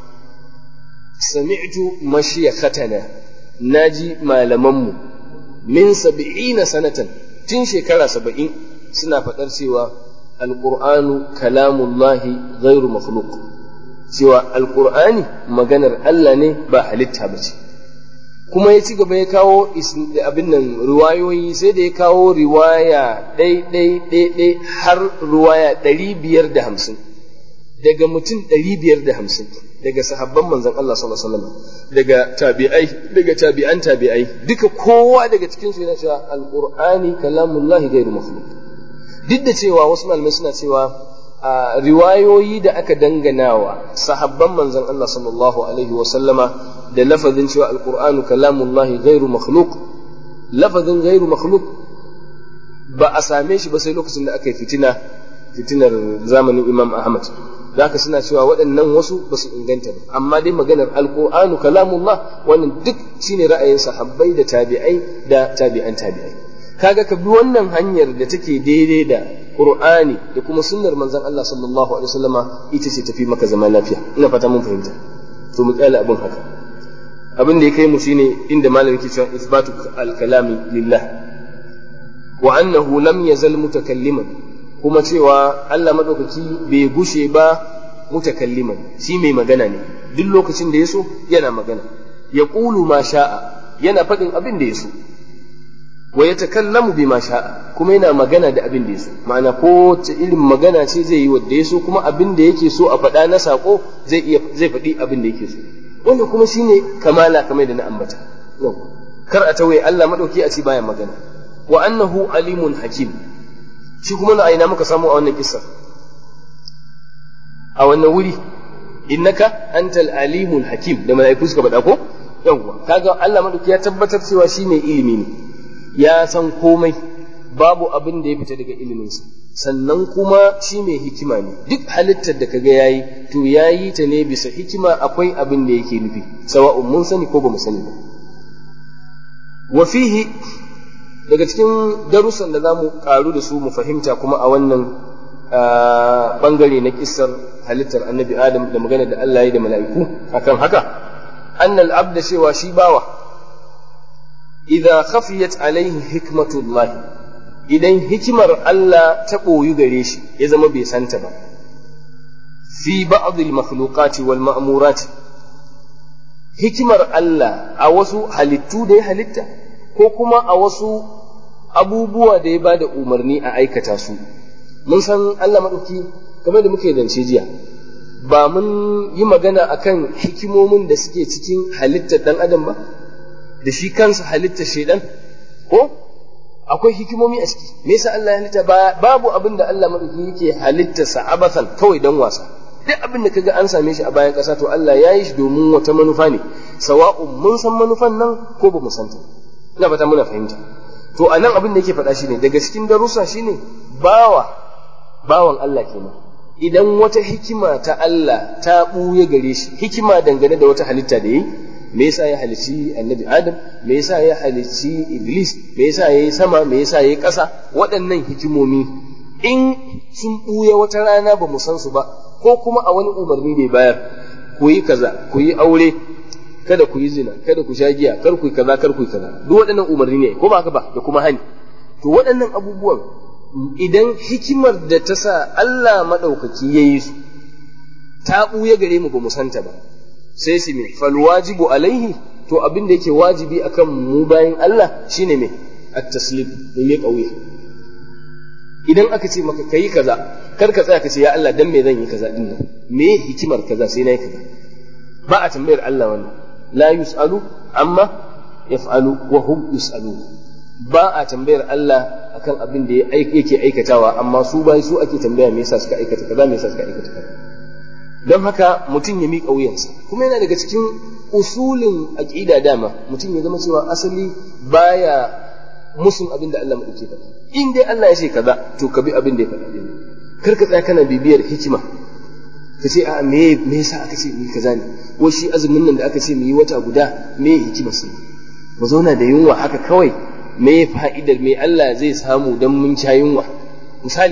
sami'tu mashiyakhatana naji malamanmu min sab'ina sanatan tun shekara saba'in suna faɗar cewa alƙur'anu kalamullahi ghairu makhluq cewa alƙur'ani maganar Allah ne ba halitta ba ce kuma ya ci gaba ya kawo abin nan riwayoyi sai da ya kawo riwaya ɗai har riwaya ɗari biyar da hamsin daga mutum ɗari biyar da hamsin daga sahabban manzon Allah sallallahu alaihi wasallam daga tabi'ai daga tabi'an tabi'ai duka kowa daga cikin su yana cewa alqur'ani kalamullahi ghairu makhluq duk da cewa wasu malamai suna cewa a riwayoyi da aka danganawa sahabban manzon Allah sallallahu alaihi wasallama da lafazin cewa alqur'anu kalamullahi ghairu makhluq lafazin ghairu makhluq ba a same shi ba sai lokacin da aka yi fitina fitinar zamanin Imam Ahmad zaka suna cewa waɗannan wasu ba su inganta ba amma dai maganar alqur'anu kalamullah wannan duk shine ra'ayin sahabbai da tabi'ai da tabi'an tabi'ai kaga ka bi wannan hanyar da take daidai da qur'ani da kuma sunnar manzon Allah sallallahu alaihi wasallama ita ce tafi maka zama lafiya ina fata mun fahimta to mu kyale abin haka abin da ya kai mu shine inda malam yake cewa isbatu al-kalami lillah wa annahu lam yazal mutakalliman kuma cewa Allah maɗaukaki bai gushe ba mutakalliman shi mai magana ne duk lokacin da ya so yana magana ya ƙulu ma sha'a yana faɗin abin da ya so wa ya takallamu bi ma sha'a kuma yana magana da abin da ya so ma'ana ko ta irin magana ce zai yi wadda ya so kuma abin da yake so a faɗa na saƙo zai iya zai faɗi abin da yake so wanda kuma shine kamala kamar da na ambata kar a tawaye Allah maɗauki a ci baya magana wa annahu alimun hakim shi kuma na aina muka samu a wannan kissa a wannan wuri innaka antal alimul hakim da mala'iku suka faɗa ko yawwa kaga Allah madauki ya tabbatar cewa shi mai ilimi ne ya san komai babu abin da ya fita daga iliminsa sannan kuma shi mai hikima ne duk halittar da kaga yayi to yayi ta ne bisa hikima akwai abin da yake nufi sawa'un mun sani ko ba mu sani ba wa fihi daga cikin darussan da za mu karu da su mu fahimta kuma a wannan bangare na kissar halittar annabi adam da magana da Allah ya da mala'iku akan haka annal abda cewa shi bawa idza khafiyat alaihi hikmatullahi idan hikimar Allah ta ɓoyu gare shi ya zama bai santa ba fi ba'd al-makhluqati wal ma'murati hikimar Allah a wasu halittu da ya halitta ko kuma a wasu abubuwa da ya bada umarni a aikata su mun san Allah maɗauki kamar da muke dance jiya ba mun yi magana akan hikimomin da suke cikin halittar ɗan adam ba da shi kansa halittar shaidan ko akwai hikimomi a ciki me yasa Allah ya halitta babu abin da Allah maɗauki yake halittarsa abathan kawai dan wasa duk abin da kaga an same shi a bayan ƙasa to Allah ya yi shi domin wata manufa ne sawa'un mun san manufan nan ko ba mu san ta ina fata muna fahimta to a nan abin da yake faɗa shine daga cikin darussa shine bawa bawan Allah kenan idan wata hikima ta Allah ta ɓuya gare shi hikima dangane da wata halitta da yi me yasa ya halici annabi adam me yasa ya halici iblis me yasa ya yi sama me yasa ya yi ƙasa waɗannan hikimomi in sun ɓuya wata rana ba mu san su ba ko kuma a wani umarni da ya bayar ku yi kaza ku yi aure kada ku yi zina kada ku sha giya kar ku yi kaza kar ku yi kaza duk waɗannan umarni ne ko ba haka ba da kuma hani to waɗannan abubuwan idan hikimar da ta sa Allah maɗaukaki ya yi su ta ɓuya gare mu ba mu santa ba sai su me fal wajibu alaihi to abin da yake wajibi akan mu bayan Allah shine me at-taslim mu me kauye idan aka ce maka kai kaza kar ka tsaya ka ce ya Allah dan me zan yi kaza din nan me hikimar kaza sai na yi kaza ba a tambayar Allah wannan la yus'alu amma yaf'alu wa hum yus'alun ba a tambayar Allah akan abin da yake aikatawa amma su bai su ake tambaya me yasa suka aikata kaza me yasa suka aikata kaza don haka mutum ya miƙa wuyansa kuma yana daga cikin usulin aqida dama mutum ya zama cewa asali baya musun abin da Allah madauke faɗa in dai Allah ya ce kaza to ka bi abin da ya faɗa din kar ka tsaya kana bibiyar hikima ka ce a me me yasa aka ce mu kaza ne wai shi azumin nan da aka ce mu yi wata guda me hikima sai mu zauna da yunwa haka kawai me fa'idar me Allah zai samu dan mun sha yunwa misali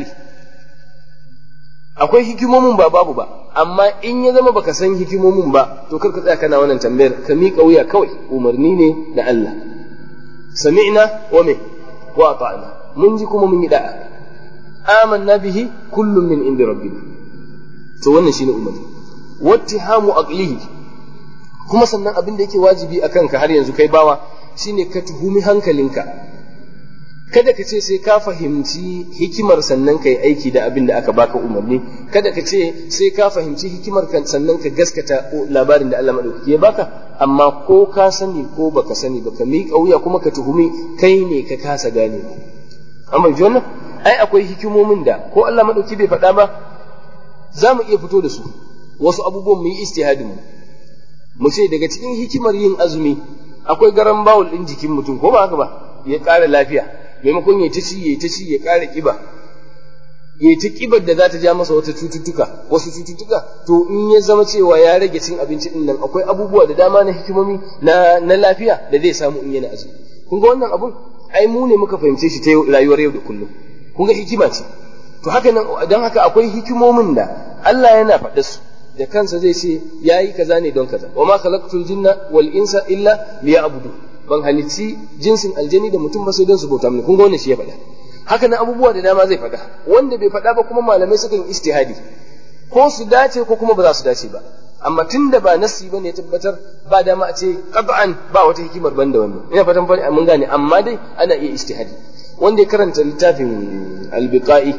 akwai hikimomin ba babu ba amma in ya zama baka san hikimomin ba to kar ka tsaya kana wannan tambayar ka miƙa wuya kawai umarni ne da Allah sami'na wa me wa ata'na mun ji kuma mun yi da'a amanna bihi kullum min inda rabbina to wannan shine umarni wattihamu aqlihi kuma sannan abin da yake wajibi akan ka har yanzu kai bawa shine ka tuhumi hankalinka kada ka ce sai ka fahimci hikimar sannan ka yi aiki da abin da aka baka umarni kada ka ce sai ka fahimci hikimar sannan ka gaskata labarin da Allah madaukaki ya baka amma ko ka sani ko baka sani baka miƙa wuya kuma ka tuhumi kai ne ka kasa gane amma ji wannan ai akwai hikimomin da ko Allah madauki bai faɗa ba za mu iya fito da su wasu abubuwan mu yi istihadin mu mu ce daga cikin hikimar yin azumi akwai garan bawul ɗin jikin mutum ko ba haka ba ya ƙara lafiya maimakon ya ta ci ya ta ci ya ƙara ƙiba ya ta ƙibar da za ta ja masa wata cututtuka wasu cututtuka to in ya zama cewa ya rage cin abinci din nan akwai abubuwa da dama na hikimomi na na lafiya da zai samu in yana azumi kun ga wannan abun ai mu ne muka fahimce shi ta rayuwar yau da kullum kun ga hikima ce to haka nan don haka akwai hikimomin da Allah yana faɗa su da kansa zai ce yayi kaza ne don kaza wa ma khalaqtul jinna wal insa illa liya'budu ban halicci jinsin aljani da mutum ba sai don su bauta mini kun ga wannan shi ya faɗa haka nan abubuwa da dama zai faɗa wanda bai faɗa ba kuma malamai sukan istihadi ko su dace ko kuma ba za su dace ba amma tun da ba nasi ba ne tabbatar ba dama a ce qat'an ba wata hikimar ban da wannan ina fatan mun gane amma dai ana iya istihadi wanda ya karanta littafin albiqa'i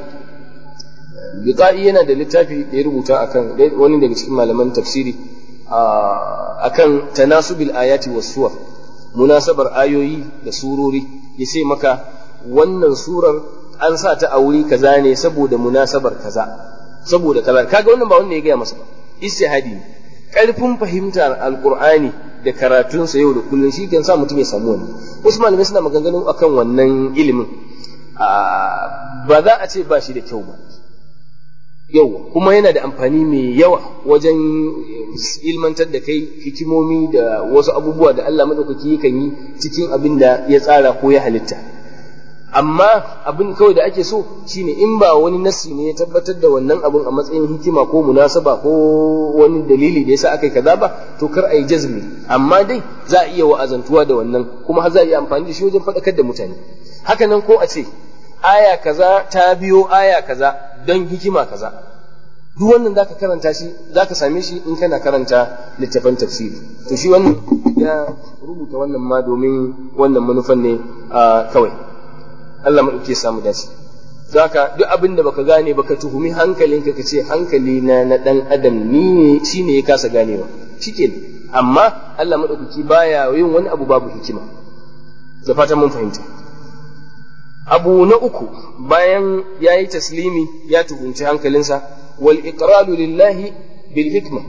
biqa'i yana da littafi da ya rubuta akan wani daga cikin malaman tafsiri akan tanasubil ayati was suwar munasabar ayoyi da surori ya ce maka wannan surar an sa ta a wuri kaza ne saboda munasabar kaza saboda kaza kaga wannan ba wanda ya gaya masa ba istihadi ne karfin fahimtar alqur'ani da karatunsa yau da kullum shi kan sa mutum ya samu wannan wasu malamai suna maganganun akan wannan ilimin ba za a ce ba shi da kyau ba yau kuma yana da amfani mai yawa wajen ilmantar da kai hikimomi da wasu abubuwa da Allah maɗaukaki yakan yi cikin abin da ya tsara ko ya halitta amma abin kawai da ake so shine in ba wani nasi ne ya tabbatar da wannan abin a matsayin hikima ko munasaba ko wani dalili da yasa aka yi kaza ba to kar a yi jazmi amma dai za a iya wa'azantuwa da wannan kuma har za a iya amfani da shi wajen faɗakar da mutane haka nan ko a ce aya kaza ta biyo aya kaza don hikima kaza duk wannan zaka karanta shi zaka same shi in kana karanta littafan tafsiri to shi wannan ya rubuta wannan ma domin wannan manufan ne kawai Allah maɗauke samu dace zaka duk abin da baka gane baka tuhumi hankalinka ka ce hankali na na dan adam ni shine ya kasa ganewa shikenan amma Allah maɗaukaki baya yin wani abu babu hikima da fatan mun fahimta abu na uku bayan ya yi taslimi ya tuhunci hankalinsa wal iqraru lillahi bil hikma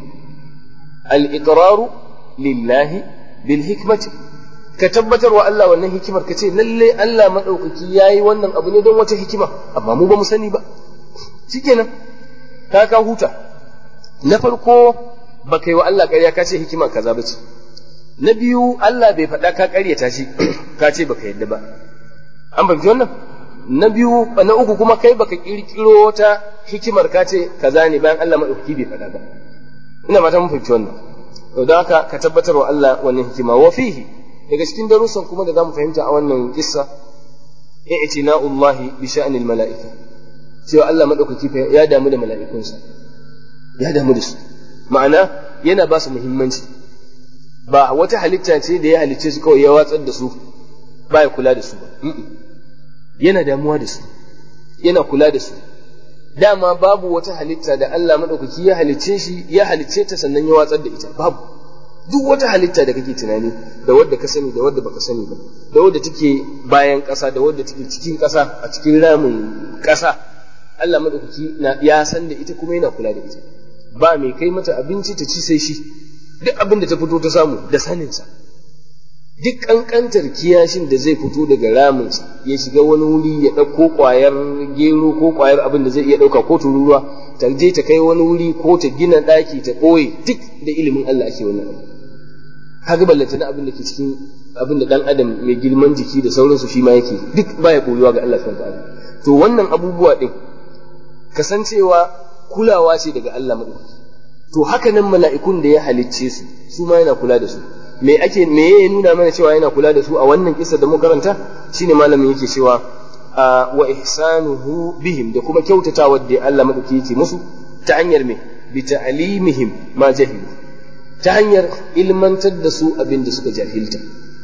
al iqraru lillahi bil hikmati ka tabbatar wa Allah wannan hikimar ka ce lalle Allah madaukaki yayi wannan abu ne don wata hikima amma mu ba mu sani ba shikenan ka ka huta na farko ba kai wa Allah ƙarya ka ce hikima kaza ba ce na biyu Allah bai faɗa ka ƙaryata shi ka ce baka yadda ba an fahimci wannan na biyu na uku kuma kai baka kirkiro wata hikimar ka ce kaza ne bayan Allah madaukaki bai faɗa ba ina fata mun fahimci wannan to don haka ka tabbatar wa Allah wannan hikima wa fihi daga cikin darussan kuma da zamu fahimta a wannan kissa i'tina'ullahi bi sha'nil mala'ika cewa Allah madaukaki ya damu da mala'ikunsa ya damu da su ma'ana yana ba su muhimmanci ba wata halitta ce da ya halicce su kawai ya watsar da su ba ya kula da su ba yana damuwa da su yana kula da su dama babu wata halitta da Allah madaukaki ya halicce shi ya halicce ta sannan ya watsar da ita babu duk wata halitta da kake tunani da wadda ka sani da wadda baka sani ba da wadda take bayan ƙasa da wadda take cikin ƙasa a cikin ramin ƙasa Allah madaukaki na ya san da ita kuma yana kula da ita ba mai kai mata abinci ta ci sai shi duk abin da ta fito ta samu da saninsa duk ƙanƙantar kiyashin da zai fito daga raminsa ya shiga wani wuri ya ɗauko ƙwayar gero ko ƙwayar abin da zai iya ɗauka ko tururuwa ta je ta kai wani wuri ko ta gina ɗaki ta ɓoye duk da ilimin Allah ake wannan abu kaga ballanta na abin da ke cikin abin da ɗan adam mai girman jiki da sauransu shi ma yake duk baya koyuwa ga Allah subhanahu ta'ala to wannan abubuwa ɗin kasancewa kulawa ce daga Allah maɗauki to haka nan mala'ikun da ya halicce su su ma yana kula da su me ake me ya nuna mana cewa yana kula da su a wannan kisa da muka karanta shine malamin yake cewa wa ihsanuhu bihim da kuma kyautatawa da Allah madauki yake musu ta hanyar me bi ta'limihim ma jahilu ta hanyar ilmantar da su abin da suka jahilta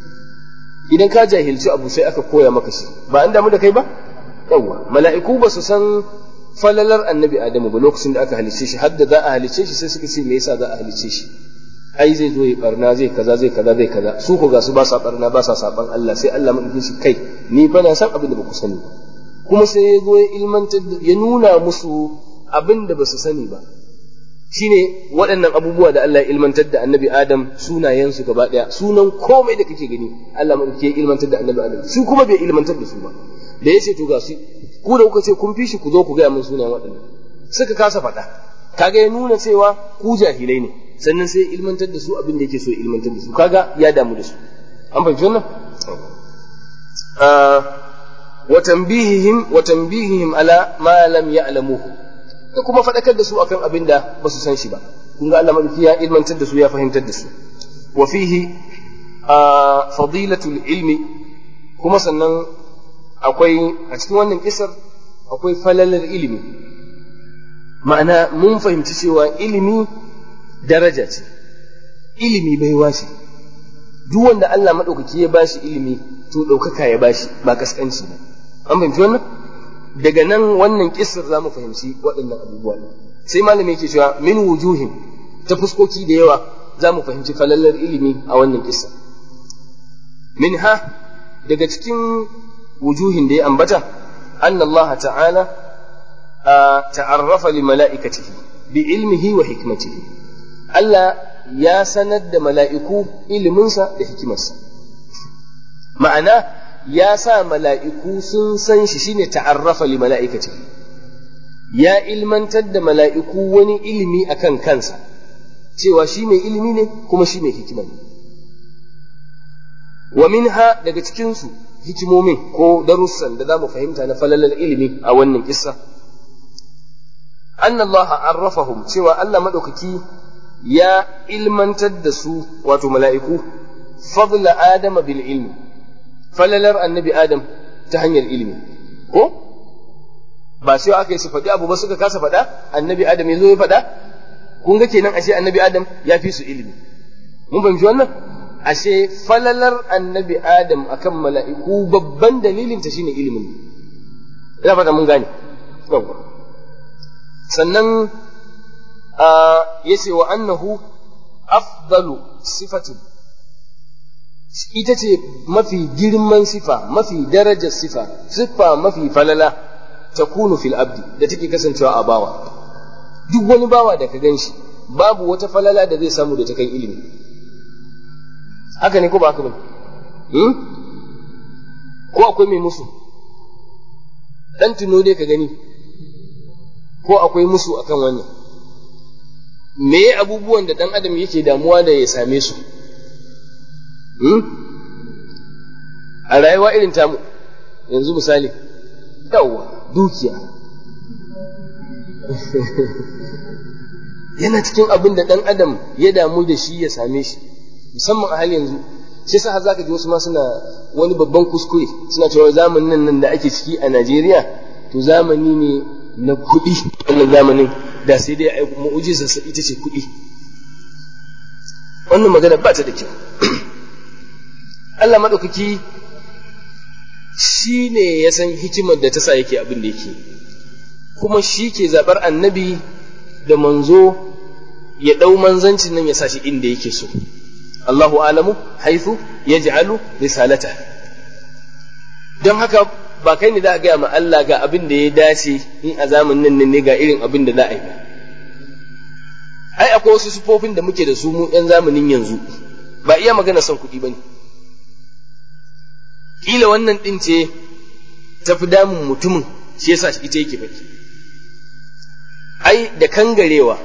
idan ka jahilci abu sai aka koya maka shi ba an damu da kai ba yawwa mala'iku ba su san falalar annabi adamu ba lokacin da aka halicce shi har da za a halicce shi sai suka ce me yasa za a halicce shi ai zai zo ya barna zai kaza zai kaza zai kaza su ko ga su ba sa barna ba sa saban Allah sai Allah mun shi kai ni fa na san abin da baku sani kuma sai ya zo ya ilmantar ya nuna musu abin da basu sani ba shine waɗannan abubuwa da Allah ya ilmantar da annabi Adam sunayen su gaba daya sunan komai da kake gani Allah mun ke ilmantar da annabi Adam su kuma bai ilmantar da su ba da yace to ga su ku da kuka ce kun fi shi ku zo ku ga mun sunayen waɗannan suka kasa faɗa kaga ya nuna cewa ku jahilai ne sannan sai ilmantar da su abin da yake so ilmantar da su kaga ya damu da su an fahimci wannan wa tanbihihim wa tanbihihim ala ma lam ya'lamuhu da kuma fadakar da su akan abin da ba su san shi ba kun ga Allah madauki ya ilmantar da su ya fahimtar da su wa fihi fadilatul ilmi kuma sannan akwai a cikin wannan kisar akwai falalar ilimi ma'ana mun fahimci cewa ilimi daraja ce ilimi baiwa ce duk wanda Allah maɗaukaki ya bashi ilimi to ɗaukaka ya bashi ba kaskanci ba an fahimci wannan daga nan wannan kissar za mu fahimci waɗannan abubuwa ne sai malami yake cewa min wujuhin ta fuskoki da yawa za mu fahimci falallar ilimi a wannan kissa min ha daga cikin wujuhin da ya ambata anna Allah ta'ala ta'arrafa li mala'ikatihi bi ilmihi wa hikmatihi Allah ya sanar da mala'iku iliminsa da hikimarsa. Ma'ana, ya sa mala'iku sun san shi shine ta'arrafa li mala'ikaci. ya ilmantar da mala'iku wani ilimi akan kansa cewa shi mai ilimi ne kuma shi mai hikima ne wa minha daga cikinsu hikimomin ko darussan da za mu fahimta na falalar ilimi a wannan kissa anna Allah arrafahum cewa Allah madaukaki ya ilmantar da su wato mala'iku fadla adama bil ilmi falalar annabi adam ta hanyar ilimi ko ba sai aka yi su faɗi abu ba suka kasa faɗa annabi adam ya zo ya faɗa kun ga kenan ashe annabi adam ya fi su ilimi mun fahimci wannan ashe falalar annabi adam akan mala'iku babban dalilin ta shine ilimin ina fata mun gane sannan ya ce wa annahu afdalu sifatin ita ce mafi girman sifa mafi darajar sifa sifa mafi falala ta kunu fil abdi da take kasancewa a bawa duk wani bawa da ka gan shi babu wata falala da zai samu da ta kan ilimi haka ne ko ba haka ba ko akwai mai musu dan tuno dai ka gani ko akwai musu akan wannan me abubuwan da dan adam yake damuwa da ya same su a rayuwa irin tamu yanzu misali yawwa dukiya yana cikin abin da dan adam ya damu da shi ya same shi musamman a hali yanzu shi sa za ka ji wasu ma suna wani babban kuskure suna cewa zamanin nan da ake ciki a Najeriya to zamani ne na kuɗi wannan zamanin da sai dai mu'ujizar sa ita ce kuɗi wannan magana ba ta da kyau Allah maɗaukaki shi ne ya san hikimar da ta sa yake abin da yake kuma shi ke zaɓar annabi da manzo ya ɗau manzancin nan ya sa shi inda yake so Allahu alamu haifu ya ji'alu risalata don haka ba kai ne za a gaya ma Allah ga abin da ya dace in a zamanin nan ne ga irin abin da za a yi ba ai akwai wasu sufofin da muke da su mu ɗan zamanin yanzu ba iya magana son kuɗi ba ne ƙila wannan ɗin ce ta fi damun mutumin shi yasa ita yake faɗi ai da kangarewa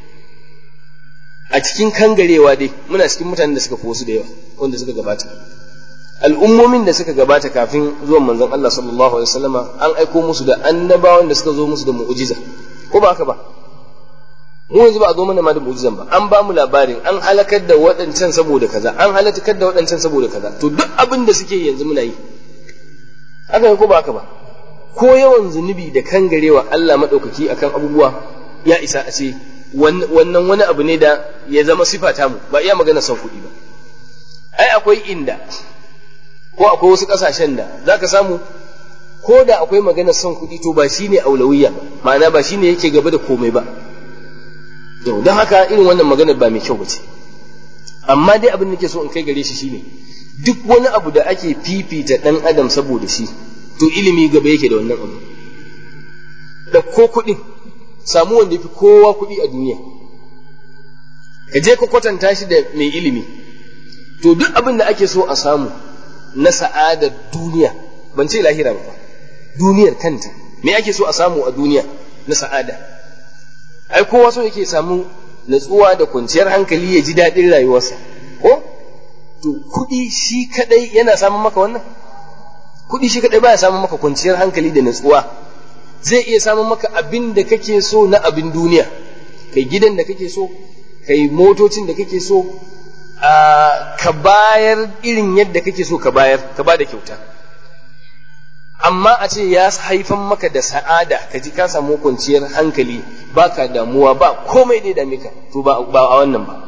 a cikin kangarewa dai muna cikin mutanen da suka fi wasu da yawa wanda suka gabata al'ummomin da suka gabata kafin zuwan manzon Allah sallallahu alaihi wasallama an aiko musu da annabawan da suka zo musu da mu'jiza ko ba haka ba mu yanzu ba a zo mana ma da mu'jizan ba an ba mu labarin an halakar da waɗancan saboda kaza an halakar da waɗancan saboda kaza to duk abin da suke yanzu muna yi haka ko ba haka ba ko yawan zunubi da kangarewa Allah madaukaki akan abubuwa ya isa a ce wannan wani abu ne da ya zama sifa mu ba iya magana son kuɗi ba ai akwai inda ko akwai wasu ƙasashen da za ka samu ko da akwai magana son kuɗi to ba shi ne aulawiya ba ma'ana ba shi ne yake gaba da komai ba don haka irin wannan magana ba mai kyau ba ce amma dai abin da ke so in kai gare shi shine duk wani abu da ake fifita ɗan adam saboda shi to ilimi gaba yake da wannan abu da ko kuɗin samu wanda ya fi kowa kuɗi a duniya ka je ka kwatanta shi da mai ilimi to duk abin da ake so a samu na sa'adar duniya ban ce lahira ba duniyar kanta me ake so a samu a duniya na sa'ada ai kowa so yake samu natsuwa da kwanciyar hankali ya ji daɗin rayuwarsa ko to kuɗi shi kadai yana samun maka wannan kuɗi shi kadai baya samun maka kwanciyar hankali da natsuwa zai iya samun maka abin da kake so na abin duniya kai gidan da kake so kai motocin da kake so ka bayar irin yadda kake so ka bayar ka ba da kyauta amma a ce ya haifan maka da sa'ada ka ji ka samu kwanciyar hankali ba ka damuwa ba komai dai dame ka to ba a wannan ba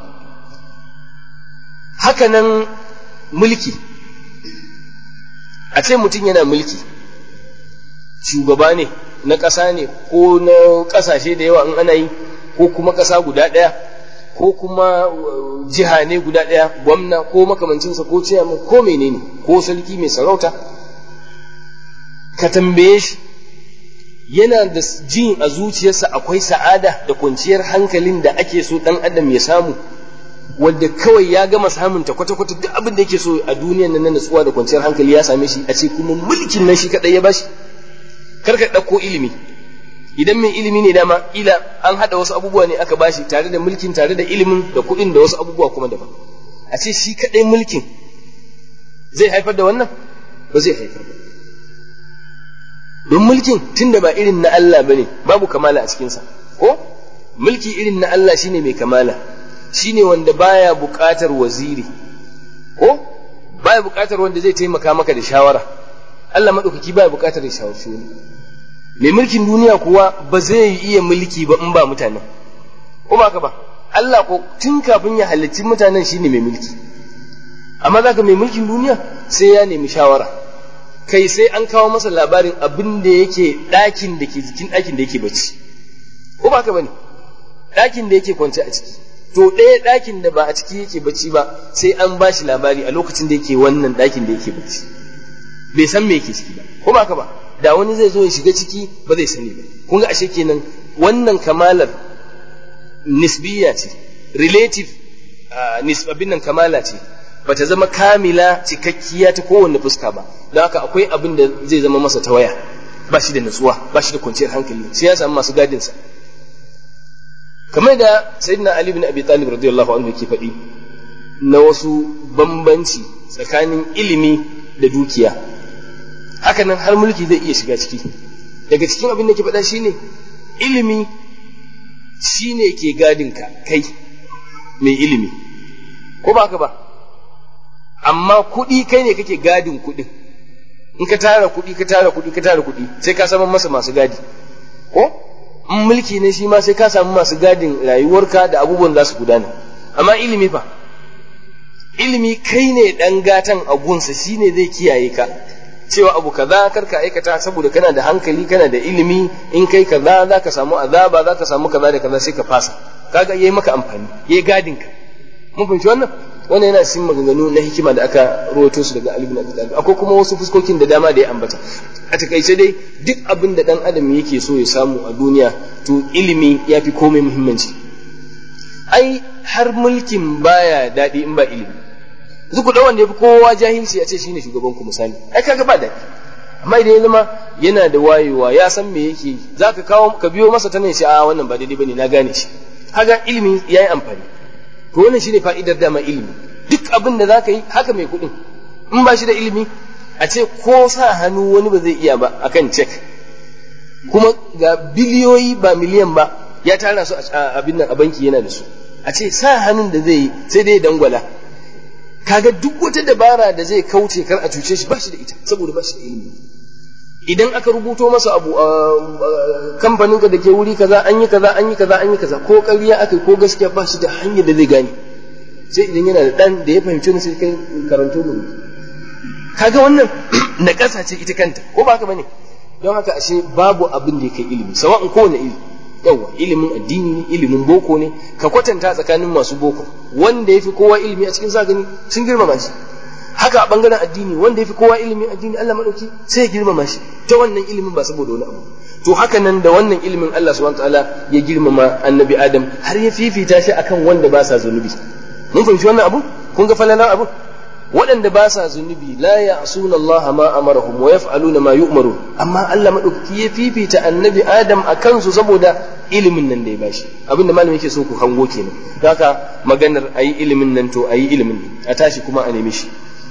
hakanan mulki a ce mutum yana mulki shugaba ne na ƙasa ne ko na ƙasashe da yawa in ana yi ko kuma ƙasa guda ɗaya ko kuma jiha ne guda ɗaya gwamna ko makamancinsa ko ciyaman ko menene ko sarki mai sarauta ka tambaye shi yana da jin a zuciyarsa akwai sa'ada da kwanciyar hankalin da ake so ɗan adam ya samu wanda kawai ya gama samun ta kwata-kwata duk abin da yake so a duniyan nan na natsuwa da kwanciyar hankali ya same shi a ce kuma mulkin nan shi kaɗai ya bashi kar ka ɗauko ilimi idan mai ilimi ne dama ila an hada wasu abubuwa ne aka bashi tare da mulkin tare da ilimin da kuɗin da wasu abubuwa kuma daban a ce shi kaɗai mulkin zai haifar da wannan ba zai haifar ba don mulkin tunda ba irin na Allah bane babu kamala a cikinsa ko mulki irin na Allah shine mai kamala shine wanda baya buƙatar waziri ko baya buƙatar wanda zai taimaka maka da shawara Allah maɗaukaki baya buƙatar ya shawarci wani mai mulkin duniya kuwa ba zai iya mulki ba in ba mutanen ko ba ka ba Allah ko tun kafin ya halicci mutanen shine mai mulki amma zaka mai mulkin duniya sai ya nemi shawara kai sai an kawo masa labarin abin da yake ɗakin da ke jikin ɗakin da yake bacci ko ba ka bane ɗakin da yake kwance a ciki to ɗaya ɗakin da ba a ciki yake bacci ba sai an ba shi labari a lokacin da yake wannan ɗakin da yake bacci bai san me yake ciki ba ko ba ka ba da wani zai zo ya shiga ciki ba zai sani ba kun ga ashe kenan wannan kamalar nisbiya ce relative nisbabin nan kamala ce ba ta zama kamila cikakkiya ta kowanne fuska ba don haka akwai abin da zai zama masa tawaya ba shi da natsuwa ba shi da kwanciyar hankali sai ya samu masu gadinsa kamar da sayyidina ali bin abi talib radiyallahu anhu yake faɗi na wasu bambanci tsakanin ilimi da dukiya hakanan har mulki zai iya shiga ciki daga cikin abin da ke faɗa shine ilimi shine ke gadinka kai mai ilimi ko ba ka ba amma kuɗi kai ne kake gadin kuɗin in ka tara kuɗi ka tara kuɗi ka tara kuɗi sai ka samu masa masu gadi ko in mulki ne shi ma sai ka samu masu gadin rayuwarka da abubuwan za su gudana amma ilimi fa ilimi kai ne ɗan gatan a gunsa shi ne zai kiyaye ka cewa abu kaza kar ka aikata saboda kana da hankali kana da ilimi in kai kaza za ka samu azaba za ka samu kaza da kaza sai ka fasa kaga yayi maka amfani yayi gadin ka mun fahimci wannan wannan yana cikin maganganu na hikima da aka rawaito su daga Ali bin Abi Talib akwai kuma wasu fuskokin da dama da ya ambata a takaice dai duk abin da dan adam yake so ya samu a duniya to ilimi ya fi komai muhimmanci ai har mulkin baya daɗi in ba ilimi yanzu ku wanda ya fi kowa jahilci a ce shine shugaban ku misali ai kaga ba daɗi amma idan ya zama yana da wayewa ya san me yake zaka kawo ka biyo masa ta ne shi a wannan ba daidai bane na gane shi kaga ilimi yayi amfani to wannan shine fa'idar dama ilimi duk abin da zaka yi haka mai kuɗin in ba shi da ilimi a ce ko sa hannu wani ba zai iya ba akan cek kuma ga biliyoyi ba miliyan ba ya tara su a abin nan a banki yana da su a ce sa hannun da zai yi sai dai dangwala kaga duk wata dabara da zai kauce kar a cuce shi ba shi da ita saboda ba shi da ilimi idan aka rubuto masa abu a kamfanin ka da ke wuri kaza an yi kaza an yi kaza an yi kaza ko ƙarya aka ko gaskiya ba shi da hanyar da zai gane sai idan yana da ɗan da ya fahimci wani sai kai karanto mu kaga wannan na ƙasa ce ita kanta ko ba haka bane don haka ashe babu abin da ya kai ilimi sawa'in kowane ilimi yawa ilimin addini ne ilimin boko ne ka kwatanta tsakanin masu boko wanda ya fi kowa ilimi a cikin gani sun girmama shi haka a bangaren addini wanda ya fi kowa ilimin addini Allah madauki sai ya girmama shi ta wannan ilimin ba saboda wani abu to haka nan da wannan ilimin Allah subhanahu wataala ya girmama annabi Adam har ya fifita shi akan wanda ba sa zunubi mun fahimci wannan abu kun ga falalar abu waɗanda ba sa zunubi la ya'suna Allah ma amarahum wa yaf'aluna ma yu'maru amma Allah madaukaki ya fifita annabi Adam a kansu saboda ilimin nan da ya bashi abinda malami yake so ku hango kenan haka maganar ayi ilimin nan to ayi ilimin a tashi kuma a nemi shi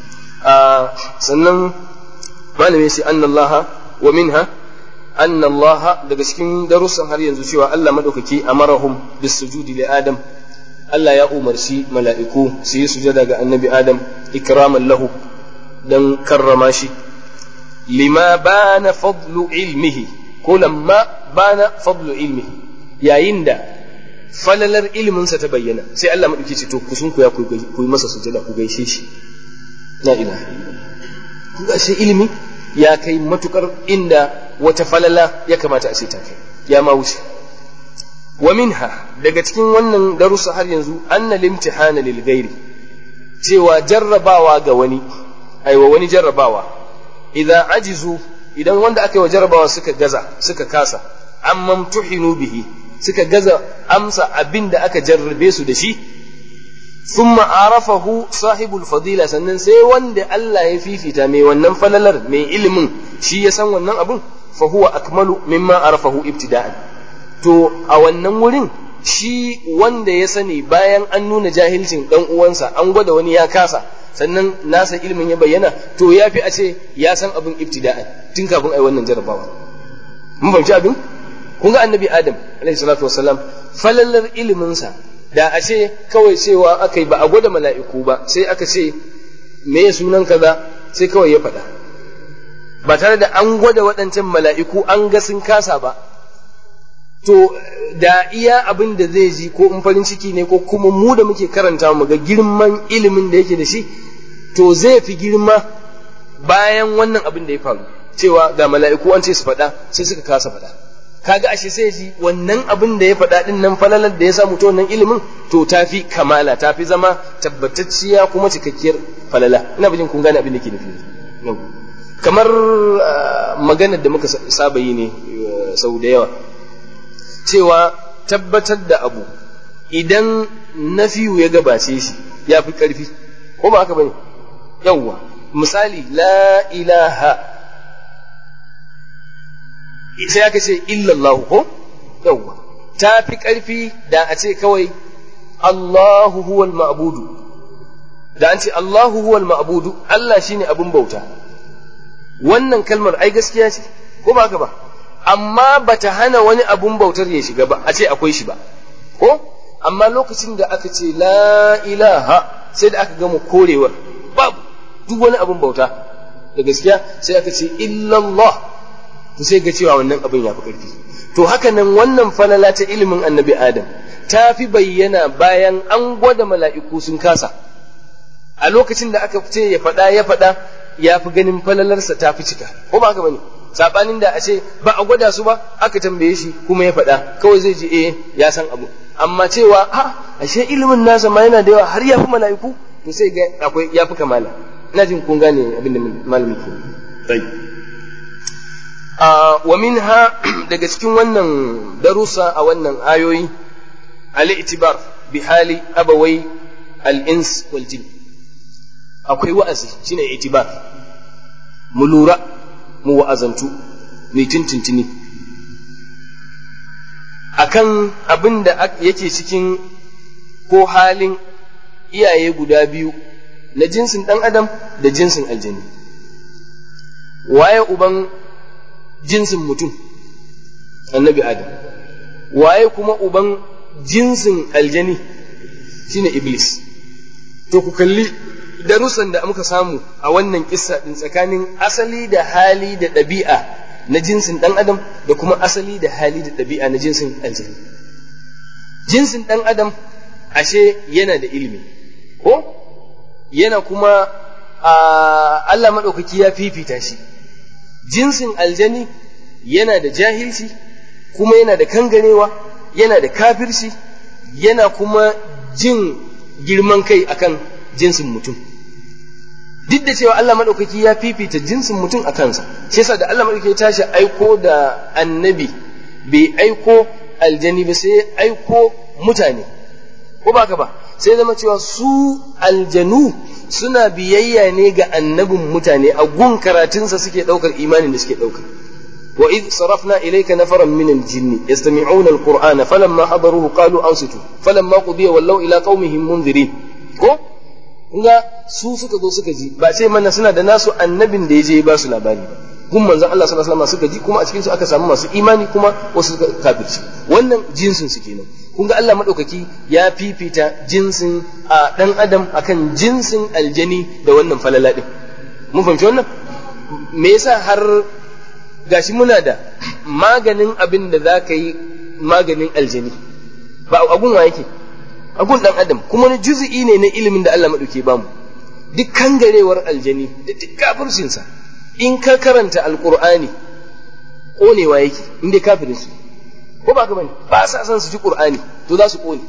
a sannan malami sai anna Allah wa minha anna Allah daga cikin darussan har yanzu cewa Allah madaukaki amarahum bis sujudi li Adam Allah ya umarci mala'iku su yi sujada ga annabi Adam ikraman lahu don karrama shi, lima bana fadlu ilmihi ko lamma bana fadlu ilmihi yayin da falalar ilminsa ta bayyana sai Allah maɗauki ce to kusun ku ya ku yi masa sujada ku gaishe shi la ilaha kun ga shi ilimi ya kai matukar inda wata falala ya kamata a ce ta kai ya ma wuce wa minha daga cikin wannan darussa har yanzu anna limtihana lil ghairi cewa jarrabawa ga wani aiwa wani jarrabawa idza ajizu idan wanda aka yi wa jarrabawa suka gaza suka kasa amma tuhinu bihi suka gaza amsa abin da aka jarrabe su da shi thumma arafahu sahibul fadila sannan sai wanda Allah ya fifita mai wannan falalar mai ilimin shi ya san wannan abun fa huwa akmalu mimma arafahu ibtida'an to a wannan wurin shi wanda ya sani bayan an nuna jahilcin dan uwansa an gwada wani ya kasa sannan nasa ilimin ya bayyana to ya fi a ce ya san abin ibtida'an tun kafin ai wannan jarabawa mun fahimci abin kun ga annabi adam alaihi salatu wassalam falallar iliminsa da a ce kawai cewa aka yi ba a gwada mala'iku ba sai aka ce me ya sunan kaza sai kawai ya faɗa ba tare da an gwada waɗancan mala'iku an ga sun kasa ba to da iya abin da zai ji ko in farin ciki ne ko kuma mu da muke karanta mu ga girman ilimin da yake da shi to zai fi girma bayan wannan abin da ya faru cewa ga mala'iku an ce su faɗa sai suka kasa faɗa kaga ashe sai ji wannan abin da ya faɗa din nan falalar da ya samu ta wannan ilimin to tafi kamala tafi zama tabbatacciya kuma cikakkiyar falala ina bijin kun gane abin da ke nufi kamar maganar da muka saba yi ne sau da yawa cewa tabbatar da abu idan nafiyu ya gabace shi ya fi ƙarfi ko ba haka bane yawwa misali la ilaha sai aka ce illallahu ko yawwa ta fi ƙarfi da a ce kawai Allahu huwal ma'budu da an ce Allahu huwal ma'budu Allah shine abin bauta wannan kalmar ai gaskiya ce ko ba haka ba amma bata hana wani abun bautar ya shiga ba a ce akwai shi ba ko amma lokacin da aka ce la ilaha sai da aka gama korewar babu duk wani abun bauta da gaskiya sai aka ce illallah to sai ga cewa wannan abin ya fi ƙarfi to haka nan wannan falala ta ilimin annabi adam ta fi bayyana bayan an gwada mala'iku sun kasa a lokacin da aka ce ya faɗa ya faɗa ya fi ganin falalarsa ta fi cika ko ba haka bane sabanin da a ce ba a gwada su ba aka tambaye shi kuma ya faɗa kawai zai ji eh ya san abu amma cewa ha ashe ilimin nasa ma yana da yawa har ya fi mala'iku to sai ga akwai ya fi kamala ina jin kun gane abin da malamin ke tsayi wa minha daga cikin wannan darussa a wannan ayoyi al-i'tibar bi hali abawai al-ins wal jin akwai wa'azi shine i'tibar mu lura mu wa'azantu mai tintintini akan abin da yake cikin ko halin iyaye guda biyu na jinsin ɗan adam da jinsin aljani waye uban jinsin mutum annabi adam waye kuma uban jinsin aljani shine iblis to ku kalli darussan da muka samu a wannan kissa din tsakanin asali da hali da ɗabi'a na jinsin ɗan adam da kuma asali da hali da ɗabi'a na jinsin aljani jinsin ɗan adam ashe yana da ilimi ko yana kuma Allah maɗaukaki ya fifita shi jinsin aljani yana da jahilci kuma yana da kangarewa yana da kafirci yana kuma jin girman kai akan jinsin mutum duk da cewa Allah maɗaukaki ya fifita jinsin mutum a kansa shi yasa da Allah maɗaukaki ya tashi aiko da annabi bai aiko aljani ba sai aiko mutane ko ba ka ba sai zama cewa su aljanu suna biyayya ne ga annabin mutane a gun karatunsa suke ɗaukar imanin da suke ɗaukar وإذ صرفنا إليك نفرا من الجن يستمعون القرآن فلما حضروه قالوا أنصتوا فلما قضي ولوا إلى قومهم منذرين ko kunga su suka zo suka ji ba sai mana suna da nasu annabin da ya je ba su labari ba kun manzon Allah sallallahu alaihi wasallam suka ji kuma a cikin su aka samu masu imani kuma wasu suka kafirci wannan jinsin su kenan kun ga Allah madaukaki ya fifita jinsin a dan adam akan jinsin aljani da wannan falala din mun fahimci wannan me yasa har gashi muna da maganin abin da za ka yi maganin aljani ba agun wa yake agun dan adam kuma wani juzi'i ne na ilimin da Allah maɗauke bamu duk kangarewar aljani da duk kafircinsa in ka karanta alqur'ani konewa yake in dai kafirin su ko ba ka bane ba sa son su ji qur'ani to za su kone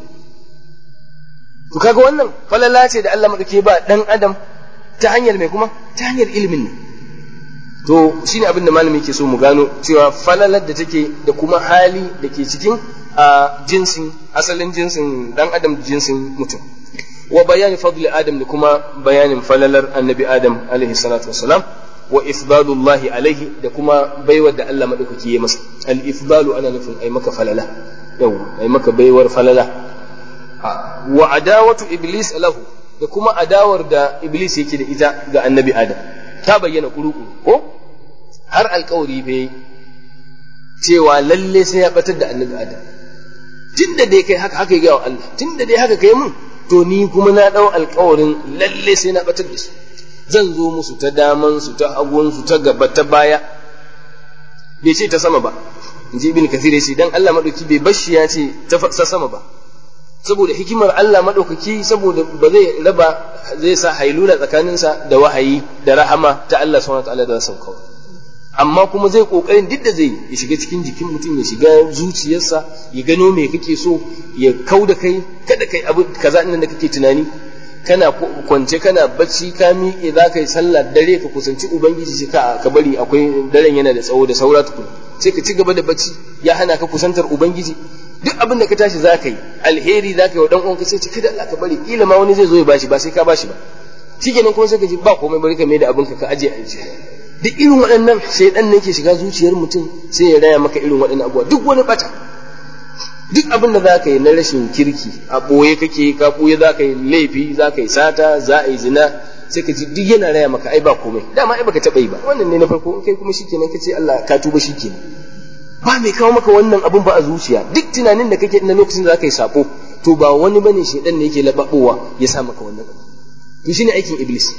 to kaga wannan falala ce da Allah maɗauke ba dan adam ta hanyar mai kuma ta hanyar ilimin ne to shine abin da malami ke so mu gano cewa falalar da take da kuma hali da ke cikin a jinsin asalin jinsin dan adam da jinsin mutum wa bayani fadli adam da kuma bayanin falalar annabi adam alaihi salatu wassalam wa ifdalullahi alaihi da kuma baiwar da Allah madaukaki ya masa al ifdalu ana nufin ai maka falala yau ai maka baiwar falala wa adawatu iblis lahu da kuma adawar da iblis yake da ita ga annabi adam ta bayyana kuru-kuru ko har alkawari bai cewa lalle sai ya batar da annabi adam tun da dai kai haka haka ya wa Allah tun da dai haka kai mun to ni kuma na dau alkawarin lalle sai na batar da su zan zo musu ta daman su ta hagun su ta gaba ta baya bai ce ta sama ba in ji ibn kathir ya ce dan Allah madauki bai bashi ya ce ta sama ba saboda hikimar Allah maɗaukaki saboda ba zai raba zai sa hailula tsakaninsa da wahayi da rahama ta Allah subhanahu wataala da san kawai amma kuma zai kokarin duk da zai ya shiga cikin jikin mutum ya shiga zuciyarsa ya gano me kake so ya kau da kai kada kai abu kaza nan da kake tunani kana kwance kana bacci ka miƙe za ka yi sallah dare ka kusanci ubangiji sai ka ka bari akwai daren yana da tsawo da saura tukun sai ka ci gaba da bacci ya hana ka kusantar ubangiji duk abin da ka tashi za ka yi alheri za ka yi wa dan uwanka sai ce kada Allah ka bari kila ma wani zai zo ya bashi ba sai ka bashi ba shikenan kuma sai ka ji ba komai bari ka mai da abin ka ka aje a duk irin waɗannan shaidan ne ke shiga zuciyar mutum sai ya raya maka irin waɗannan abubuwa duk wani bata duk abin da za ka yi na rashin kirki a ɓoye kake ka ɓoye za ka yi laifi za ka yi sata za a yi zina sai ka ji duk yana raya maka ai ba komai dama ai baka taɓa yi ba wannan ne na farko in kai kuma shikenan ka ce Allah ka tuba shikenan ba mai kawo maka wannan abun ba a zuciya duk tunanin da kake na lokacin da zaka yi sako to ba wani bane shedan ne yake lababowa ya sa maka wannan abu to shine aikin iblis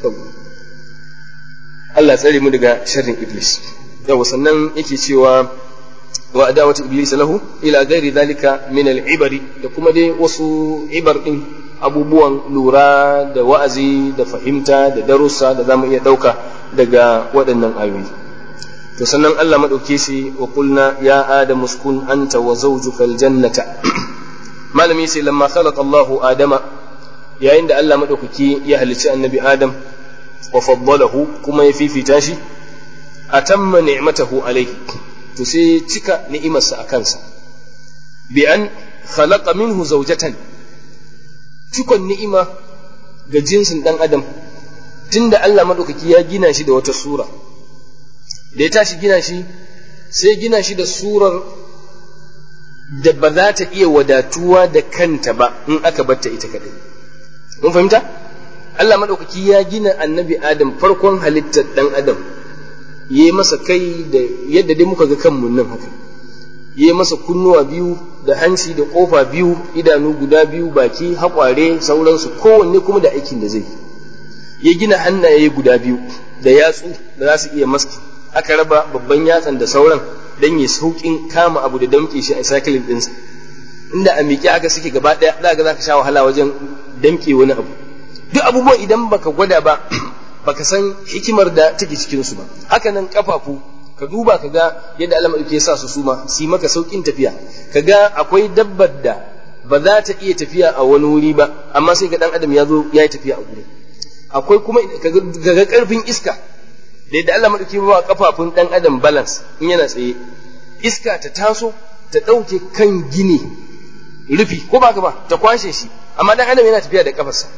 Allah tsare mu daga sharrin iblis yawa sannan yake cewa wa adawatu iblis lahu ila ghairi dhalika min al-ibari da kuma dai wasu ibar din abubuwan lura da wa'azi da fahimta da darussa da zamu iya dauka daga waɗannan ayoyi to sannan Allah madauke shi wa qulna ya adamu uskun anta wa zawjuka aljannata malami sai lamma khalaqa Allahu adama yayin da Allah madaukaki ya halicci annabi adam wa faddalahu kuma ya fifita shi atamma ni'matahu alayhi to sai cika ni'imarsa a kansa bi an khalaqa minhu zawjatan cikon ni'ima ga jinsin dan adam tunda Allah madaukaki ya gina shi da wata sura da ya tashi gina shi sai gina shi da surar da ba za ta iya wadatuwa da kanta ba in aka batta ita kadai mun fahimta Allah maɗaukaki ya gina annabi Adam farkon halittar ɗan Adam ya yi masa kai da yadda dai muka ga kanmu nan haka ya yi masa kunnuwa biyu da hanci da ƙofa biyu idanu guda biyu baki haƙware sauransu kowanne kuma da aikin da zai ya gina hannaye guda biyu da yatsu da za su iya maski aka raba babban yatsan da sauran dan ya saukin kama abu da damke shi a cycling ɗinsa inda a miƙe aka suke gaba ɗaya za ga za ka sha wahala wajen damke wani abu duk abubuwan idan baka gwada ba baka san hikimar da take cikin su ba haka nan kafafu ka duba ka ga yadda Allah madauki ya sa su suma su maka saukin tafiya ka ga akwai dabbar da ba za ta iya tafiya a wani wuri ba amma sai ga dan adam ya zo ya yi tafiya a wuri akwai kuma ka ga karfin iska da yadda Allah madauki ba kafafun dan adam balance in yana tsaye iska ta taso ta ɗauke kan gini rufi ko ba ka ba ta kwashe shi amma dan adam yana tafiya da kafarsa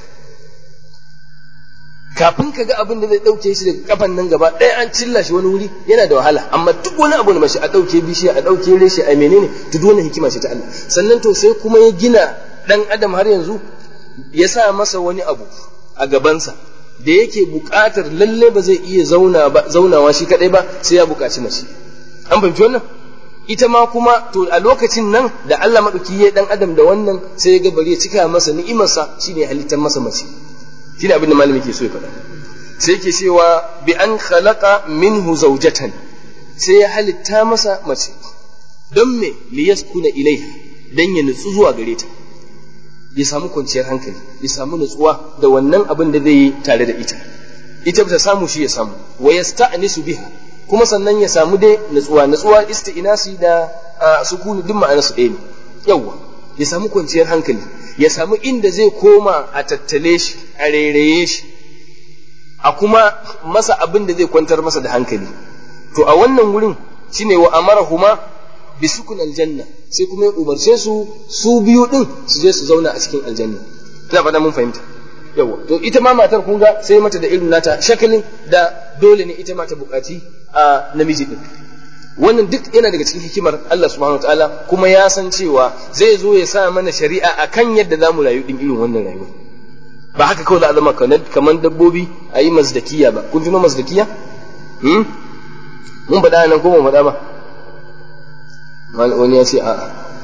kafin ka ga abin da zai ɗauke shi daga kafan nan gaba ɗaya an cilla shi wani wuri yana da wahala amma duk wani abu da mashi a ɗauke bishiya a ɗauke reshe a menene to duk wani hikima ce ta Allah sannan to sai kuma ya gina ɗan adam har yanzu ya sa masa wani abu a gabansa da yake buƙatar lalle ba zai iya zaunawa shi kaɗai ba sai ya buƙaci mace an fahimci wannan ita ma kuma to a lokacin nan da Allah maɗauki ya ɗan adam da wannan sai ya ga bari ya cika masa ni'imarsa shine halittar masa mace shine abin da malami ke so ya faɗa sai yake cewa bi an khalaqa minhu zawjatan sai ya halitta masa mace don me li yaskuna ilaiha dan ya nutsu zuwa gare ta ya samu kwanciyar hankali ya samu nutsuwa da wannan abin da zai yi tare da ita ita ta samu shi ya samu wa yasta'nisu biha kuma sannan ya samu dai nutsuwa nutsuwa isti'nasi da sukuni duk ma'anar su ɗaya ne yawwa ya samu kwanciyar hankali ya samu inda zai koma a tattale shi a rairaye shi a kuma masa abin da zai kwantar masa da hankali to a wannan wurin shine wa amarahuma bi sukun aljanna sai kuma ya umarce su su biyu din su je su zauna a cikin aljanna ina fata mun fahimta yawa to ita ma matar kun ga sai mata da irin nata shakalin da dole ne ita ma ta bukaci a namiji din wannan duk yana daga cikin hikimar Allah subhanahu wataala kuma ya san cewa zai zo ya sa mana shari'a akan yadda za mu rayu din irin wannan rayuwa ba haka kawai za a zama kamar dabbobi a yi mazdakiya ba kun ji mazdakiya hmm? mun faɗa nan ko ba faɗa ba wani ya ce a'a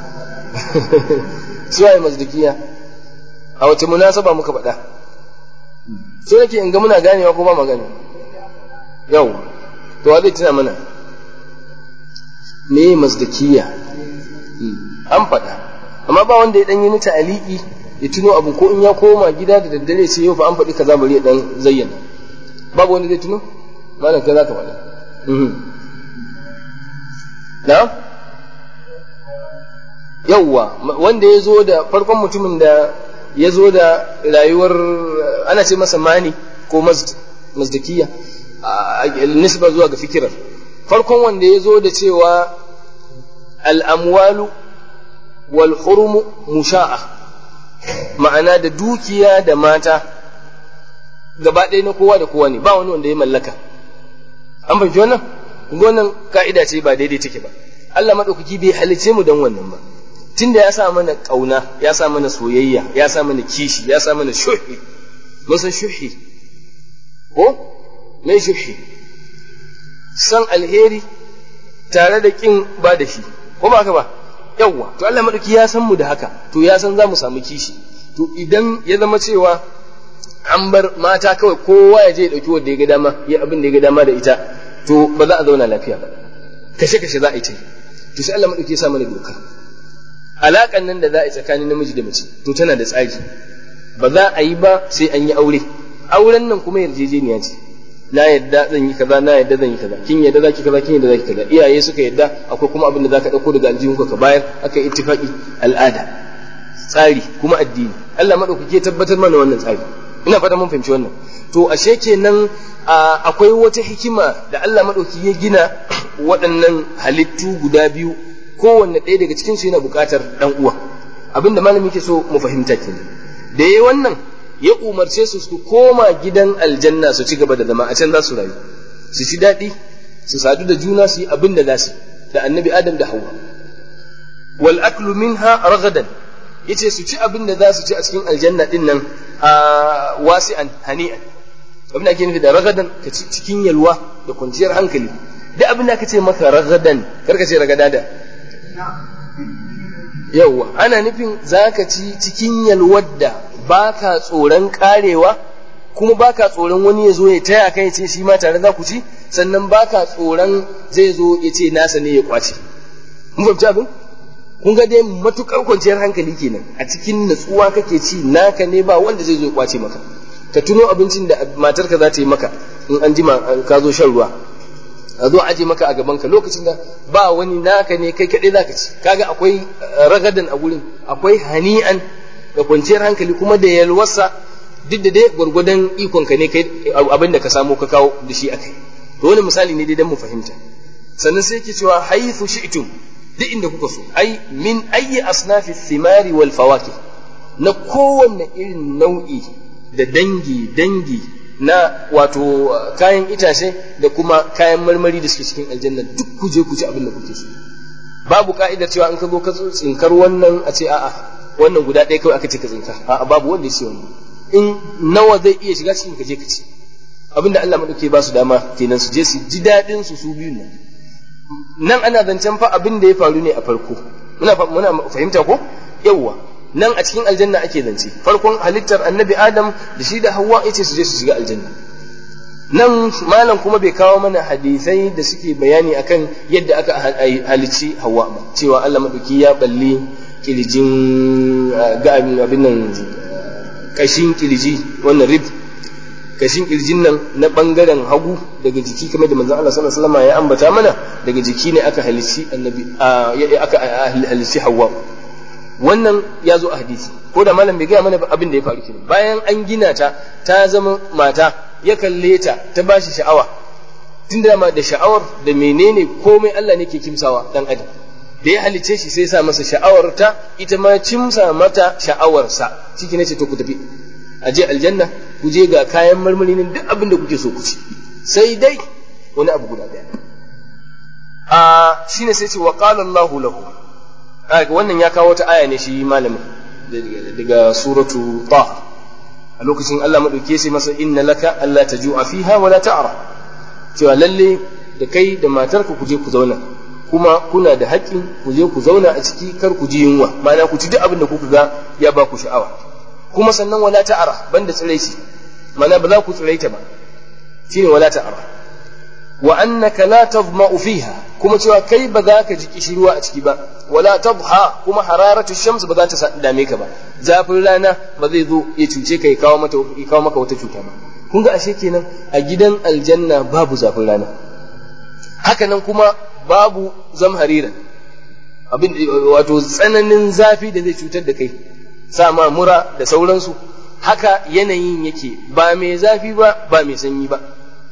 su yi mazdakiya a wace munasaba muka faɗa so nake in ga muna ganewa ko ba ma gane yau to wa zai tuna mana me mazdakiya an faɗa amma ba wanda ya ɗan yi nita aliki ya tuno abu ko in ya koma gida da daddare sai yau fa an faɗi kaza bari ya ɗan zayyana babu wanda zai tuno malam kai za ka faɗa na yawwa wanda ya zo da farkon mutumin da ya zo da rayuwar ana ce masa mani ko mazdakiya nisba zuwa ga fikirar farkon wanda ya zo da cewa al'amwalu wal hurumu musha'a ma'ana da dukiya da mata gaba ɗaya na kowa da kowa ne ba wani wanda ya mallaka an fahimci wannan wannan ka'ida ce ba daidai take ba Allah maɗaukaki bai halice mu don wannan ba tunda ya sa mana ƙauna ya sa mana soyayya ya sa mana kishi ya sa mana shuhi mun san shuhi ko mai shuhi san alheri tare da kin ba da shi ko ba ka ba yawwa to Allah madauki ya san mu da haka to ya san za mu samu kishi to idan ya zama cewa an bar mata kawai kowa ya je ya dauki wanda ya ga dama ya abin da ya ga dama da ita to ba za a zauna lafiya ba kashe kashe za a yi ta to sai Allah madauki ya sa mana doka alaƙan nan da za a yi tsakanin namiji da mace to tana da tsari ba za a yi ba sai an yi aure auren nan kuma yarjejeniya ce na yadda zan yi kaza na yadda zan yi kaza kin yadda zaki kaza kin yadda zaki kaza iyaye suka yadda akwai kuma abin da zaka dauko daga aljihunka ka bayar aka yi ittifaqi al'ada tsari kuma addini Allah madaukake ya tabbatar mana wannan tsari ina fata mun fahimci wannan to ashe kenan akwai wata hikima da Allah madauki ya gina waɗannan halittu guda biyu kowanne ɗaya daga cikin su yana buƙatar ɗan uwa abinda malami ke so mu fahimta kenan da yayi wannan ya umarce su su koma gidan aljanna su ci gaba da zama a can za su rayu su ci daɗi su sadu da juna su yi abin da za su da annabi adam da hawa wal aklu minha ragadan yace su ci abin da za su ci a cikin aljanna din nan a wasi'an hani'an abin da ake nufi da ragadan ka ci cikin yalwa da kwanciyar hankali duk abin da aka ce maka ragadan kar ka ce ragadada yawwa ana nufin za ka ci cikin yalwar da ba ka tsoron karewa kuma ba ka tsoron wani ya zo ya taya kai ce shi ma tare za ku ci sannan ba ka tsoron zai zo ya ce nasa ne ya kwace mun fahimci abin kun ga dai matukar kwanciyar hankali kenan a cikin natsuwa kake ci naka ne ba wanda zai zo ya kwace maka ka tuno abincin da matarka za ta yi maka in an jima ka zo shan ruwa a zo aje maka a gaban ka lokacin da ba wani naka ne kai kaɗai zaka ci kaga akwai ragadan a gurin akwai hani'an da kwanciyar hankali kuma da yalwarsa duk da dai gwargwadon ikonka ne kai abin da ka samu ka kawo da shi akai to wani misali ne dai dan mu fahimta sannan sai yake cewa haythu shi'tum duk inda kuka so ai min ayyi asnafi thimari wal fawakih na kowanne irin nau'i da dangi dangi na wato kayan itace da kuma kayan marmari da suke cikin aljanna duk ku je ku ci abin da kuke so babu ka'idar cewa in ka zo ka tsinkar wannan a ce a'a wannan guda ɗaya kawai aka ce ka tsinka a'a babu wanda ya ce wannan in nawa zai iya shiga cikin ka je ka ci abinda Allah madauke ba su dama kenan su je su ji daɗin su su biyun nan nan ana zancen fa abin da ya faru ne a farko muna muna fahimta ko yawwa nan a cikin aljanna ake zance farkon halittar annabi adam da shi da hawa yace su je su shiga aljanna nan malam kuma bai kawo mana hadisai da suke bayani akan yadda aka halicci hawa ba cewa Allah madauki ya balli kilijin ga abin nan kashin kiliji wannan rib kashin kirjin nan na bangaren hagu daga jiki kamar da manzon Allah sallallahu alaihi wasallam ya ambata mana daga jiki ne aka halicci annabi aka halicci hawa wannan ya zo a hadisi ko da malam bai gaya mana abin da ya faru kenan bayan an gina ta ta zama mata ya kalle ta ta ba shi sha'awa tun da da sha'awar da menene komai Allah ne ke kimsawa dan adam da ya halice shi sai sa masa sha'awar ta ita ma cimsa mata sha'awarsa ciki ne ce to ku tafi a je aljanna ku je ga kayan marmari nan duk abin da kuke so ku ci sai dai wani abu guda daya a shine sai ce wa qala Allahu lahu wannan ya kawo ta aya ne shi malamin daga suratu ta a lokacin Allah madauke sai masa inna laka alla tajua fiha wala ta'ra cewa lalle da kai da matarka ku je ku zauna kuma kuna da haƙƙin ku je ku zauna a ciki kar ku ji yunwa ma'ana ku ci duk abin da kuka ga ya ba ku sha'awa kuma sannan wala ta'ara banda tsiraici ma'ana ba za ku tsiraita ba shine wala ta'ara wa annaka la tadma'u fiha kuma cewa kai ba za ka ji kishirwa a ciki ba wala tadha kuma hararatu shams ba za ta dame ka ba zafin rana ba zai zo ya cuce ka ya kawo mata ya kawo maka wata cuta ba kun ga ashe kenan a gidan aljanna babu zafin rana hakanan kuma babu zamhariran abin wato tsananin zafi da zai cutar da kai sama mura da sauransu haka yanayin yake ba mai zafi ba ba mai sanyi ba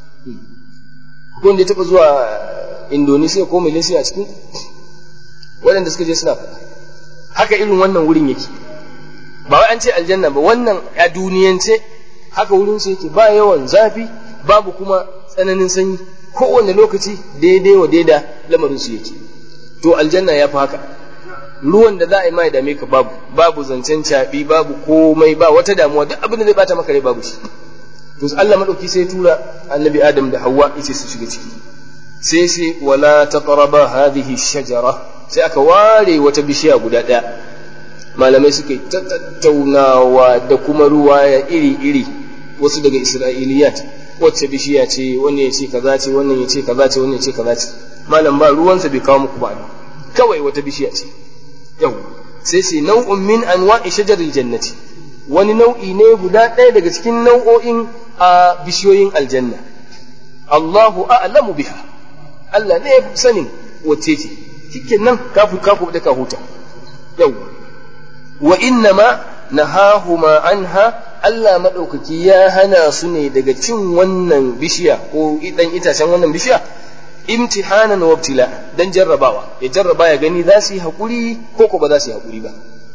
wanda ya taɓa zuwa Indonesia ko Malaysia a cikin waɗanda suka je suna faɗa haka irin wannan wurin yake ba wai an ce aljanna ba wannan a duniyance haka wurin su yake ba yawan zafi babu kuma tsananin sanyi kowane lokaci daidai wa daida lamarin su yake to aljanna ya fi haka ruwan da za a yi mai dame ka babu babu zancen caɓi babu komai ba wata damuwa duk abin da zai bata maka rai babu shi to Allah madauki sai tura annabi Adam da Hawwa yace su shiga ciki sai sai wala taqraba hadhihi shajara sai aka ware wata bishiya guda ɗaya malamai suka ta tattaunawa da kuma ruwaya iri-iri wasu daga isra'iliyat wacce bishiya ce wannan ya ce kaza ce wannan ya ce kaza ce wannan ya ce kaza ce malam ba ruwansa bai kawo muku ba kawai wata bishiya ce yau sai sai nau'un min anwa'i shajaril jannati wani nau'i ne guda ɗaya daga cikin nau'o'in a bishiyoyin aljanna Allahu a'lamu biha Allah ne ya sanin wacce ce cikin nan kafu kafu da ka huta yau wa innama nahahuma anha Allah maɗaukaki ya hana su ne daga cin wannan bishiya ko ɗan itacen wannan bishiya imtihanan wa ibtila dan jarrabawa ya jarraba ya gani za su yi haƙuri ko ko ba za su yi haƙuri ba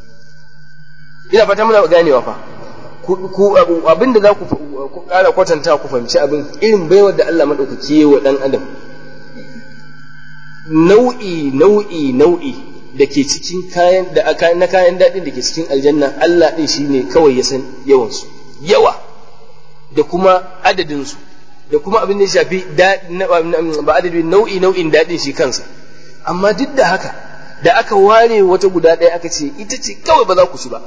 ina fata muna ganewa fa ku abin da za ku ƙara kwatanta ku fahimci abin irin baiwar da Allah maɗaukaki ya wa ɗan adam nau'i nau'i nau'i da ke cikin kayan da na kayan daɗin da ke cikin aljanna Allah ɗin shi ne kawai ya san yawansu yawa da kuma adadinsu da kuma abin da ya shafi ba adadin nau'i nau'in daɗin shi kansa amma duk da haka da aka ware wata guda ɗaya aka ce ita ce kawai ba za ku ci ba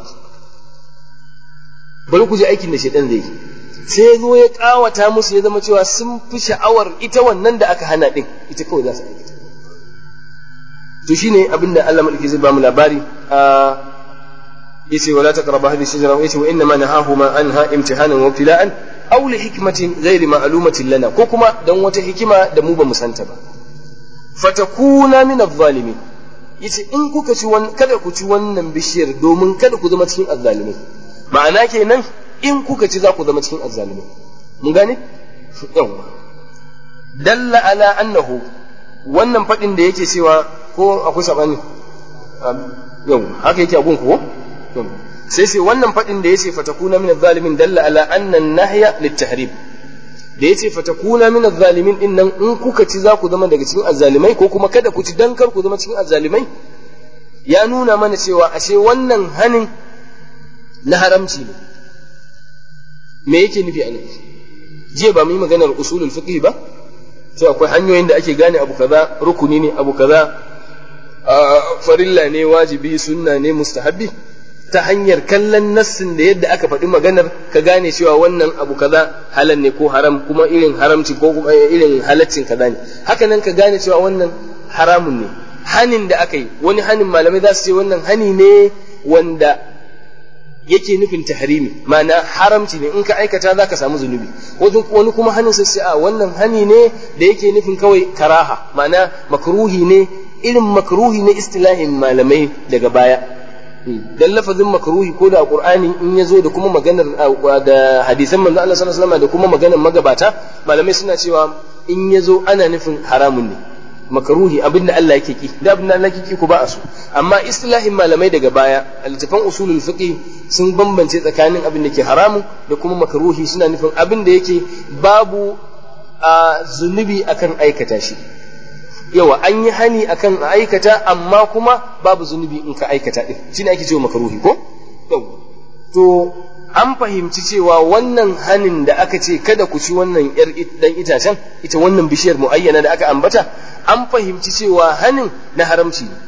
bari ku ji aikin da shaidan zai yi sai ya zo ya ƙawata musu ya zama cewa sun fi sha'awar ita wannan da aka hana ɗin ita kawai za su aikata to shine abinda Allah madauki zai bamu labari a yace wala taqrabu hadhihi shajara yace wa inna ma nahahuma anha imtihanan wa ibtila'an aw li hikmatin ghairi ma'lumatin lana ko kuma dan wata hikima da mu ba mu santa ba fatakuna min adh-dhalimin yace in kuka ci wannan kada ku ci wannan bishiyar domin kada ku zama cikin azzalimai ma'ana kenan in kuka ci za ku zama cikin azzalimai mun gane yawa dalla ala annahu wannan fadin da yake cewa ko akwai sabani yau haka yake abun ko sai sai wannan fadin da yace fatakuna min zalimin dalla ala anna nahya litahrim da yace fatakuna min zalimin din nan in kuka ci za ku zama daga cikin azzalimai ko kuma kada ku ci dan kar ku zama cikin azzalimai ya nuna mana cewa ashe wannan hanin na haramci ne me yake nufi anan jiya ba mu yi maganar usulul fiqh ba sai akwai hanyoyin da ake gane abu kaza rukuni ne abu kaza farilla ne wajibi sunna ne mustahabbi ta hanyar kallon nassin da yadda aka faɗi maganar ka gane cewa wannan abu kaza halal ne ko haram kuma irin haramci ko kuma irin halaccin kaza ne haka nan ka gane cewa wannan haramun ne hanin da aka yi wani hanin malamai za su ce wannan hani ne wanda yake nufin tahrimi ma'ana haramci ne in ka aikata za ka samu zunubi wani kuma hanin sai a wannan hani ne da yake nufin kawai karaha ma'ana makruhi ne irin makruhi ne istilahin malamai daga baya dan lafazin makruhi ko da qur'ani in ya zo da kuma maganar da hadisan manzo Allah sallallahu alaihi wasallam da kuma maganar magabata malamai suna cewa in ya zo ana nufin haramun ne makaruhi abin da Allah yake ki da abin da Allah yake ki ku ba a so amma istilahin malamai daga baya littafan usulul fiqh sun bambance tsakanin abin da ke haramu da kuma makaruhi suna nufin abin da yake babu a zunubi akan aikata shi yawa an yi hani akan aikata amma kuma babu zunubi in ka aikata din shine ake cewa makaruhi ko to an fahimci cewa wannan hanin da aka ce kada ku ci wannan yar dan itacen ita wannan bishiyar muayyana da aka ambata an fahimci cewa hanin na haramci ne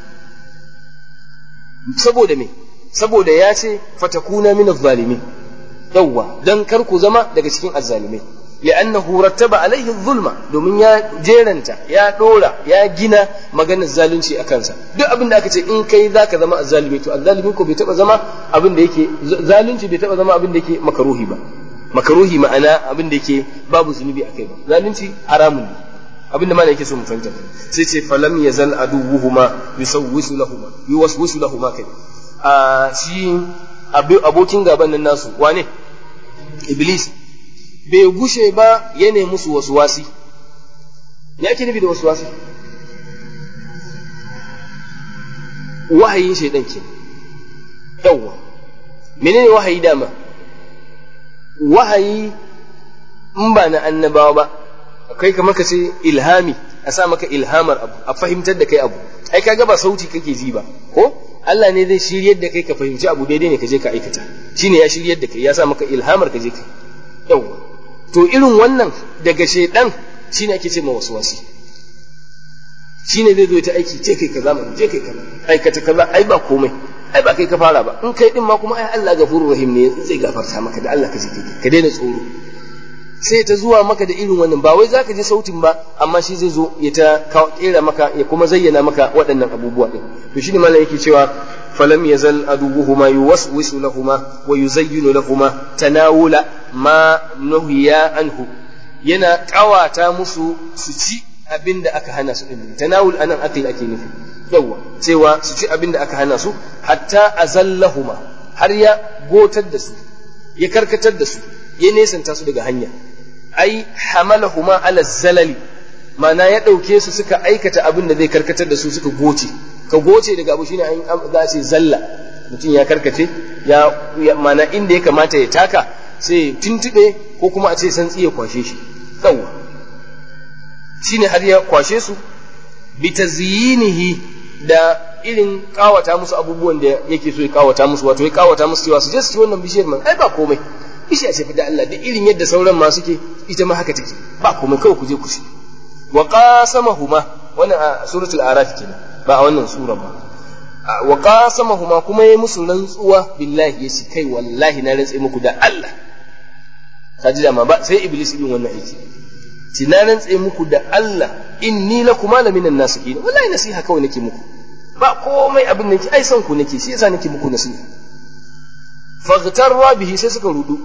saboda me saboda ya ce fatakuna min zalimin yawwa dan kar ku zama daga cikin azzalimai li'annahu rattaba alaihi zulma domin ya jeranta ya dora ya gina maganar zalunci a kansa duk abin da aka ce in kai zaka zama azzalimi to azzalimi ko bai taba zama abin da yake zalunci bai taba zama abin da yake makaruhi ba makaruhi ma'ana abin da yake babu zunubi akai ba zalunci haramun ne abin da mana yake so mu fahimta sai ce falam yazal aduwuhuma yusawwisu lahuma yuwaswisu lahuma kai a shi abokin gaban nan nasu wane iblis bai gushe ba ya nemi musu wasu wasi ya ake nufi da wasu wasi wahayin shaidan ke yawwa menene wahayi dama wahayi in ba na annabawa ba kai kamar ka ce ilhami a sa maka ilhamar abu a fahimtar da kai abu ai kaga ba sauti kake ji ba ko Allah ne zai shiryar da kai ka fahimci abu daidai ne ka je ka aikata shine ya shiryar da kai ya sa maka ilhamar ka je ka yawwa to irin wannan daga shaidan shine ake ce ma waswasi shine zai zo ta aiki ce kai kaza mai je kai kaza aikata kaza ai ba komai ai ba kai ka fara ba in kai din ma kuma ai Allah gafurur rahim ne zai gafarta maka da Allah ka je kai ka daina tsoro sai ta zuwa maka da irin wannan ba wai zaka ji sautin ba amma shi zai zo ya ta kera maka ya kuma zayyana maka waɗannan abubuwa din to shine malam yake cewa falam yazal aduwuhuma yuwaswisu lahuma wa yuzayyinu lahuma tanawula ma nuhiya anhu yana kawata musu su ci abin da aka hana su din tanawul anan akli ake nufi yawa cewa su ci abin da aka hana su hatta azallahuma har ya gotar da su ya karkatar da su ya nesanta su daga hanya ai hamalahuma ala zalali ma'ana ya ɗauke su suka aikata abin da zai karkatar da su suka goce ka goce daga abu shine an za a ce zalla mutum ya karkace ya ma'ana inda ya kamata ya taka sai tuntube ko kuma a ce santsi ya kwashe shi yawa shine har ya kwashe su bi tazyinihi da irin kawata musu abubuwan da yake so ya kawata musu wato ya kawata musu cewa su je su ci wannan bishiyar man ai ba komai bishiya ce da Allah da irin yadda sauran ma suke ita ma haka take ba komai kawai ku je ku ci wa qasamahuma wannan a suratul araf kenan ba a wannan sura ba wa qasamahuma kuma yayi musu rantsuwa billahi yace kai wallahi na rantse muku da Allah kaji da ma ba sai iblis yin wannan aiki ci na rantse muku da Allah inni lakuma la minan nasihin wallahi nasiha kawai nake muku ba komai abin nake ai san ku nake shi yasa nake muku nasiha faghtarra bihi sai suka rudu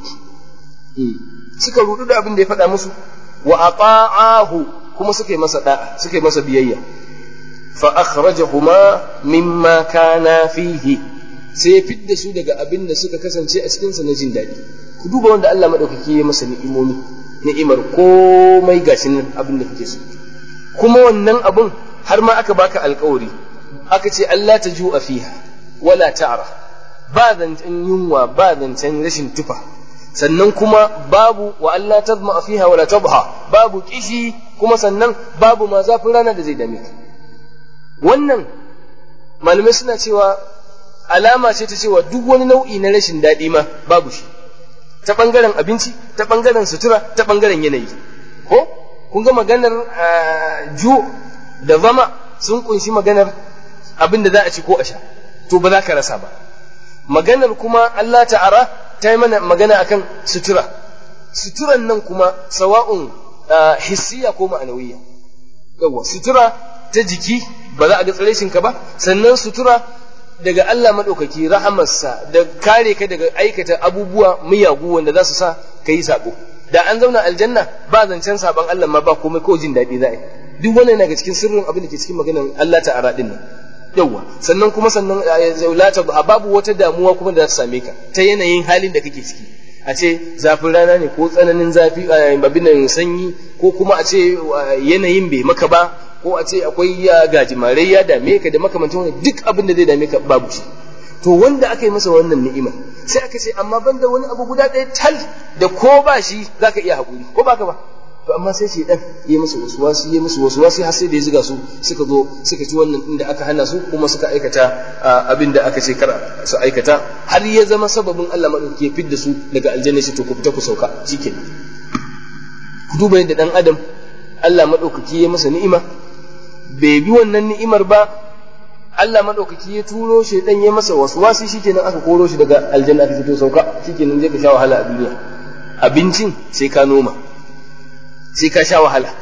suka rudu da abin da ya faɗa musu wa ata'ahu kuma suka yi masa da'a suka yi masa biyayya fa akhrajahuma mimma kana fihi sai ya fidda su daga abin da suka kasance a cikin sa na jin daɗi ku duba wanda Allah madaukaki ya masa ni'imomi ni'imar komai gashin nan abin da kake so kuma wannan abun har ma aka baka alkawari aka ce Allah ta ju'a fiha wala ta'ra ba zancen yunwa ba zancen rashin tufa sannan kuma babu wa Allah tazma fiha wala tabha babu kishi kuma sannan babu ma zafin rana da zai dame ka wannan malamai suna cewa alama ce ta cewa duk wani nau'i na rashin daɗi ma babu shi ta ɓangaren abinci ta ɓangaren sutura ta ɓangaren yanayi ko kun ga maganar ju da zama sun kunshi maganar abin da za a ci ko a sha to ba za ka rasa ba maganar kuma Allah ta'ara ta yi mana magana akan sutura suturan nan kuma sawa'un hissiya ko ma'anawiyya yawa sutura ta jiki ba za a ga tsireshinka ba sannan sutura daga Allah maɗaukaki rahamarsa da kare ka daga aikata abubuwa miyagu wanda za su sa ka yi saɓo da an zauna aljanna ba zancen saban Allah ma ba komai ko jin daɗi za a yi duk wannan yana ga cikin sirrin abin da ke cikin maganar Allah ta'ala din nan yawwa sannan kuma sannan zaulata babu wata damuwa kuma da za ta same ka ta yanayin halin da kake ciki a ce zafin rana ne ko tsananin zafi babin nan sanyi ko kuma a ce yanayin bai maka ba ko a ce akwai ya gajimare ya dame ka da makamantan wani duk abin da zai dame ka babu shi to wanda aka yi masa wannan ni'imar sai aka ce amma banda wani abu guda ɗaya tal da ko ba shi zaka iya haƙuri ko baka ba to amma sai shi dan yi musu waswasi yi musu waswasi har sai da ya ziga su suka zo suka ci wannan inda aka hana su kuma suka aikata abin da aka ce kar su aikata har ya zama sababin Allah madauki ya fidda su daga aljanna shi to ku fita ku sauka shikenan ku duba yadda dan adam Allah madaukaki ya masa ni'ima bai bi wannan ni'imar ba Allah madaukaki ya turo shi dan ya masa waswasi shikenan aka koro shi daga aljanna aka ce to sauka shikenan zai ka sha wahala a duniya abincin sai ka noma sai ka sha wahala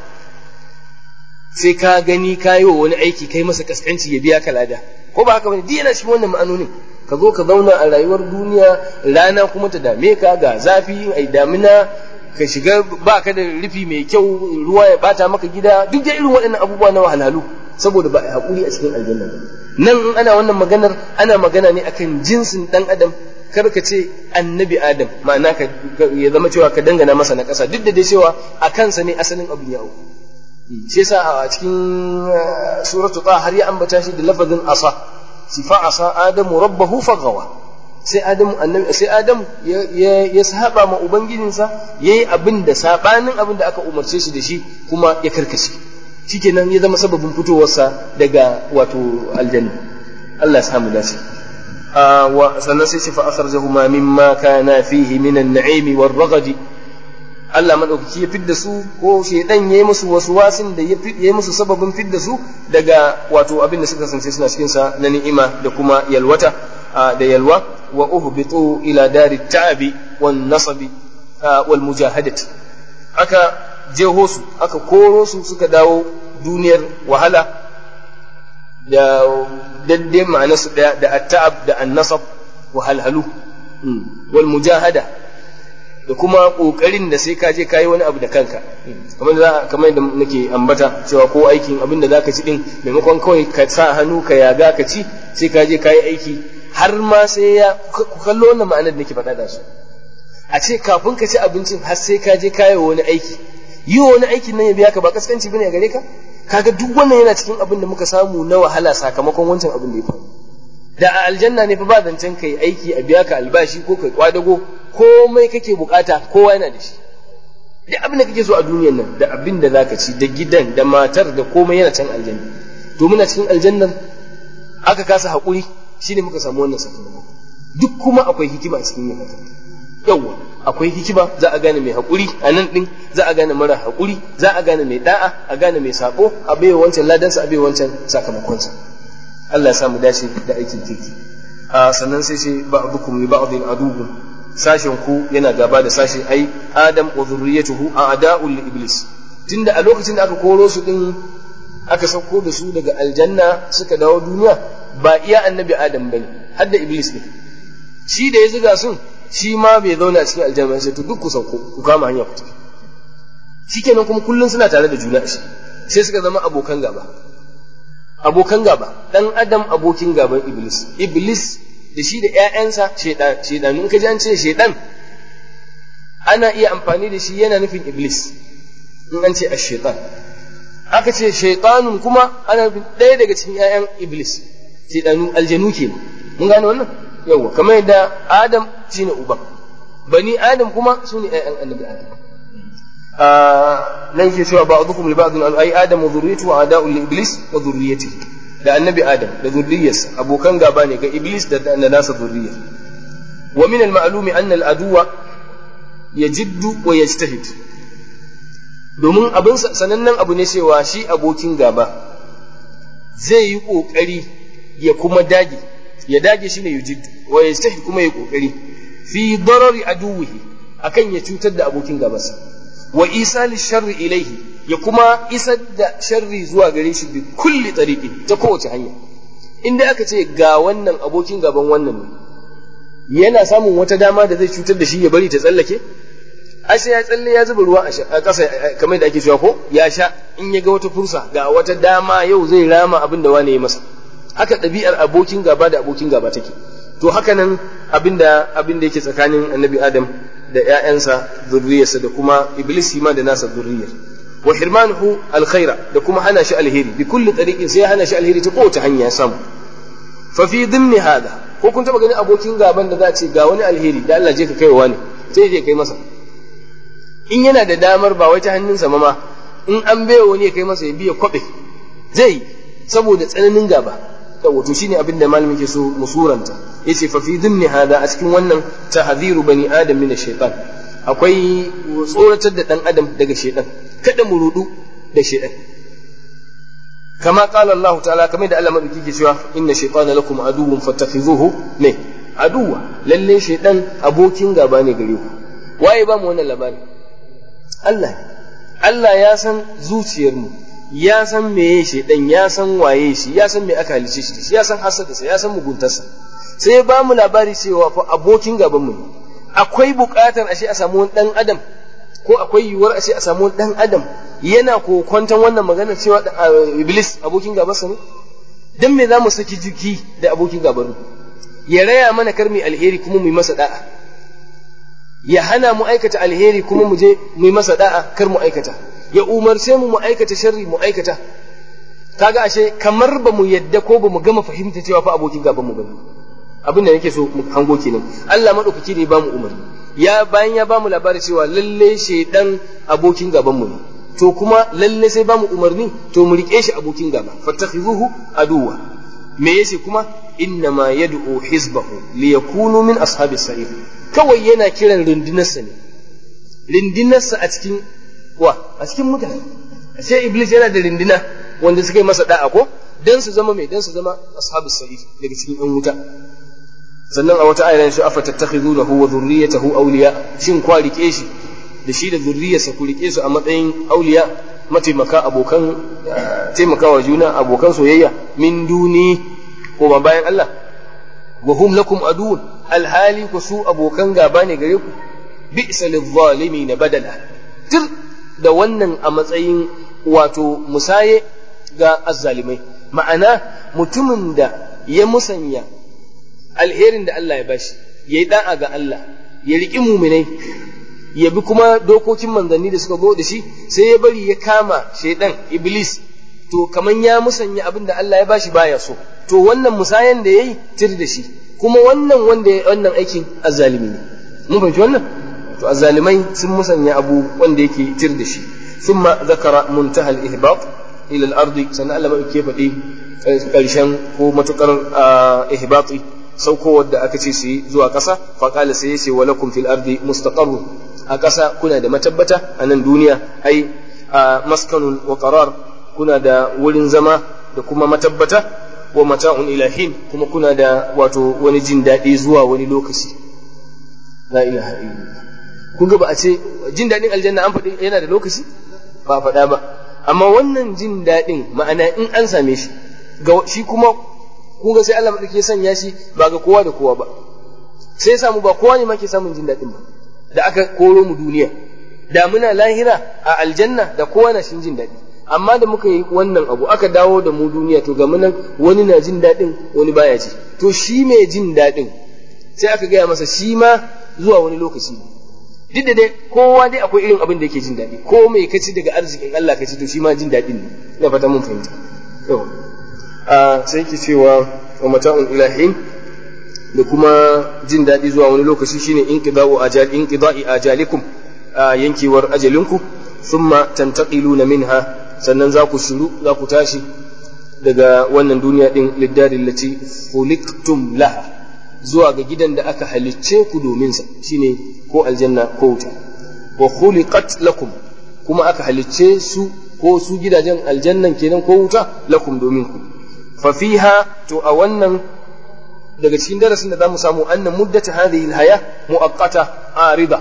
sai ka gani ka yi wa wani aiki kai masa kaskanci ya biya ka lada ko ba haka bane duk yana cikin wannan ma'anonin ka zo ka zauna a rayuwar duniya rana kuma ta dame ka ga zafi ai damina ka shiga ba ka da rufi mai kyau ruwa ya bata maka gida duk da irin waɗannan abubuwa na wahalhalu saboda ba a haƙuri a cikin aljanna ba nan in ana wannan maganar ana magana ne akan jinsin ɗan adam kar ka ce annabi adam ma'ana ka ya zama cewa ka dangana masa na ƙasa duk da dai cewa a kansa ne asalin abin ya auku shi yasa a cikin suratu ta har ya ambata shi da lafazin asa sifa asa adamu rabbahu fagawa sai adamu annabi sai adamu ya ya saba ma ubangijinsa yayi abin da sabanin abin da aka umarce shi da shi kuma ya karkace shikenan ya zama sababin fitowarsa daga wato aljanna Allah ya samu dace sannan sai ce fa akhrajahuma mimma kana fihi min an-na'im war-ragad Allah madaukaki ya fidda su ko shedan yayi musu wasu wasin da yayi musu sababin fidda su daga wato abin da suka kasance suna cikin sa na ni'ima da kuma yalwata da yalwa wa uhbitu ila dari ta'abi wan nasabi wal mujahadati aka jeho su aka koro su suka dawo duniyar wahala da daddai ma'anarsu ɗaya da atta'ab da annasab wahalhalu wal mujahada da kuma ƙoƙarin da sai ka je ka yi wani abu da kanka kamar da kamar da nake ambata cewa ko aikin abin da zaka ci din maimakon kawai ka sa hannu ka yaga ka ci sai ka je ka yi aiki har ma sai ya ku kallo wannan ma'anar da nake faɗa da su a ce kafin ka ci abincin har sai ka je ka yi wani aiki yi wani aikin nan ya biya ka ba kaskanci bane a gare ka kaga duk wannan yana cikin abin da muka samu na wahala sakamakon wancan abin da ya faru da a aljanna ne fa ba zancen kai aiki a biya ka albashi ko kai kwadago komai kake bukata kowa yana da shi duk abin da kake so a duniyar nan da abin da zaka ci da gidan da matar da komai yana can aljanna to muna cikin aljannar aka kasa haƙuri shine muka samu wannan sakamako duk kuma akwai hikima a cikin yin haka yawwa akwai hikima za a gane mai haƙuri a nan ɗin za a gane mara haƙuri za a gane mai da'a a gane mai saɓo a bai wancan ladansa a bai wancan sakamakonsa Allah ya samu dace da aikin kirki a sannan sai ce ba'dukum li ba'din aduwwun sashen ku yana gaba da sashe ai adam wa zurriyatuhu a'da'ul li iblis tunda a lokacin da aka koro su din aka sauko da su daga aljanna suka dawo duniya ba iya annabi adam bane har da iblis ne shi da ya zuga sun shi ma bai zauna a cikin aljanna sai to duk ku sauko ku kama hanya ku tafi shikenan kuma kullun suna tare da juna shi sai suka zama abokan gaba abokan gaba dan adam abokin gaban iblis iblis da shi da ƴaƴansa shedan shedan in ka ji an ce shedan ana iya amfani da shi yana nufin iblis in an ce ash-shaytan aka ce shaytanun kuma ana nufin ɗaya daga cikin ƴaƴan iblis shedanu aljanu ke mun gane wannan yawa kamar yadda adam shine uban bani adam kuma su ne ƴaƴan annabi adam nan ke cewa ba'dukum li ba'din ay adam wa dhurriyyatu wa ada'u li iblis wa dhurriyyatihi da annabi adam da dhurriyyarsa abokan gaba ne ga iblis da da nasa dhurriyyar wa min al-ma'lumi anna al-aduwa yajiddu wa yajtahid domin abin sanannen abu ne cewa shi abokin gaba zai yi kokari ya kuma dage ya dage shi ne yujiddu wa yajtahid kuma ya kokari fi darari aduwihi akan ya cutar da abokin gabansa wa isali sharri ilaihi ya kuma isar da sharri zuwa gare shi bi kulli tariqi ta kowace hanya inda aka ce ga wannan abokin gaban wannan ne yana samun wata dama da zai cutar da shi ya bari ta tsallake ai sai ya tsalle ya zuba ruwa a ƙasa kamar da ake cewa ko ya sha in ya ga wata fursa ga wata dama yau zai rama abin da wane ya masa haka ɗabi'ar abokin gaba da abokin gaba take to haka nan abin da abin da yake tsakanin annabi adam da ‘ya'yansa zurriyarsa da kuma Iblis ma da nasa zurriyar. wa hirmanuhu alkhaira da kuma hana shi alheri bi kulli tariqin sai hana shi alheri ta kowace hanya ya samu fa fi dhimni hada ko kun taba ganin abokin gaban da za a ce ga wani alheri da Allah je ka kaiwa ne sai je kai masa in yana da damar ba wai ta hannunsa ma in an baiwa wani ya kai masa ya biya kwabe zai saboda tsananin gaba da wato shine abin da malamin ke so musuranta yace fa fi dhimni hada a cikin wannan tahdhiru bani adam min ash-shaytan akwai tsoratar da dan adam daga shaytan kada mu rudu da shaytan kama qala Allah ta'ala kamar da Allah madauki ke cewa inna shaytana lakum aduwwun fattakhizuhu ne aduwa lalle shaytan abokin gaba ne gare ku waye ba mu wannan labari Allah Allah ya san zuciyarmu ya san meye shaidan ya san waye shi ya san me aka halice shi ya san hasadarsa ya san muguntarsa sai ya ba mu labari cewa fa abokin gaban mu akwai buƙatar ashe a samu wani dan adam ko akwai yiwuwar ashe a samu wani dan adam yana kokwantan wannan magana cewa iblis abokin gabansa ne dan me zamu saki jiki da abokin gaban ya raya mana kar mu alheri kuma mu yi masa da'a ya hana mu aikata alheri kuma mu je mu yi masa da'a kar mu aikata ya umarce mu mu aikata sharri mu aikata kaga ashe kamar ba mu yadda ko ba mu gama fahimta cewa fa abokin gaban mu bane abin da nake so mu hango kenan Allah madaukaki ne ya bamu umarni ya bayan ya bamu labari cewa lalle shaydan abokin gaban mu ne to kuma lalle sai bamu umarni to mu rike shi abokin gaba fattakhizuhu aduwa me yace kuma inna ma yad'u hizbahu liyakunu min ashabis sa'ir kawai yana kiran rundunarsa ne rundunarsa a cikin wa a cikin mutane sai iblis yana da rindina wanda suka yi masa da'a ko dan su zama mai dan su zama ashabus sa'id daga cikin yan wuta sannan a wata ayar shi afa tattakhizunahu wa dhurriyyatahu awliya shin kwa rike shi da shi da zurriyarsa ku rike su a matsayin auliya mataimaka abokan taimakawa juna abokan soyayya min duni ko ba bayan Allah wa hum lakum aduun alhali ku su abokan gaba ne gare ku bi'sa lidh-dhalimin badala tir da wannan a matsayin wato musaye ga azzalimai ma'ana mutumin da ya musanya alherin da Allah ya bashi ya yi da'a ga Allah ya riƙi muminai ya bi kuma dokokin manzanni da suka zo da shi sai ya bari ya kama shaidan iblis to kaman ya musanya abin da Allah ya bashi baya so to wannan musayan da yayi tir da shi kuma wannan wanda ya wannan aikin azzalimi ne mun fahimci wannan to azzalimai sun musanya abu wanda yake tir da shi thumma zakara muntaha al-ihbat ila al-ardi sannan Allah mai ke faɗi karshen ko matukar ihbati saukowar da aka ce su yi zuwa ƙasa faƙala sai yace wa lakum fil ardi mustaqarru a ƙasa kuna da matabbata a nan duniya ai maskanun wa qarar kuna da wurin zama da kuma matabbata wa mata'un ilahin kuma kuna da wato wani jin daɗi zuwa wani lokaci la ilaha illallah kun ga ba a ce jin daɗin aljanna an faɗi yana da lokaci ba a faɗa ba amma wannan jin daɗin ma'ana in an same shi ga shi kuma kun ga sai Allah madauki sanya shi ba ga kowa da kowa ba sai ya samu ba kowa ne ma ke samun jin daɗin ba da aka koro mu duniya da muna lahira a aljanna da kowa na shin jin daɗi amma da muka yi wannan abu aka dawo da mu duniya to ga munan wani na jin daɗin wani baya ji to shi mai jin daɗin sai aka gaya masa shi ma zuwa wani lokaci duk da dai kowa dai akwai irin abin da yake jin daɗi ko mai kaci daga arzikin Allah kaci to shi ma jin daɗin ne ina fata mun fahimta yau sai ke cewa wa mata'un ilahin da kuma jin daɗi zuwa wani lokaci shine inqida'u ajal inqida'i ajalikum yankewar ajalinku thumma tantaqiluna minha sannan za ku shiru za ku tashi daga wannan duniya din liddarin lati khuliqtum laha zuwa ga gidan da aka halicce ku domin sa shine ko aljanna ko wuta wa khuliqat lakum kuma aka halicce su ko su gidajen aljannan kenan ko wuta lakum domin ku fa fiha to a wannan daga cikin darasin da zamu samu annan muddata hadhihi alhaya muaqqata arida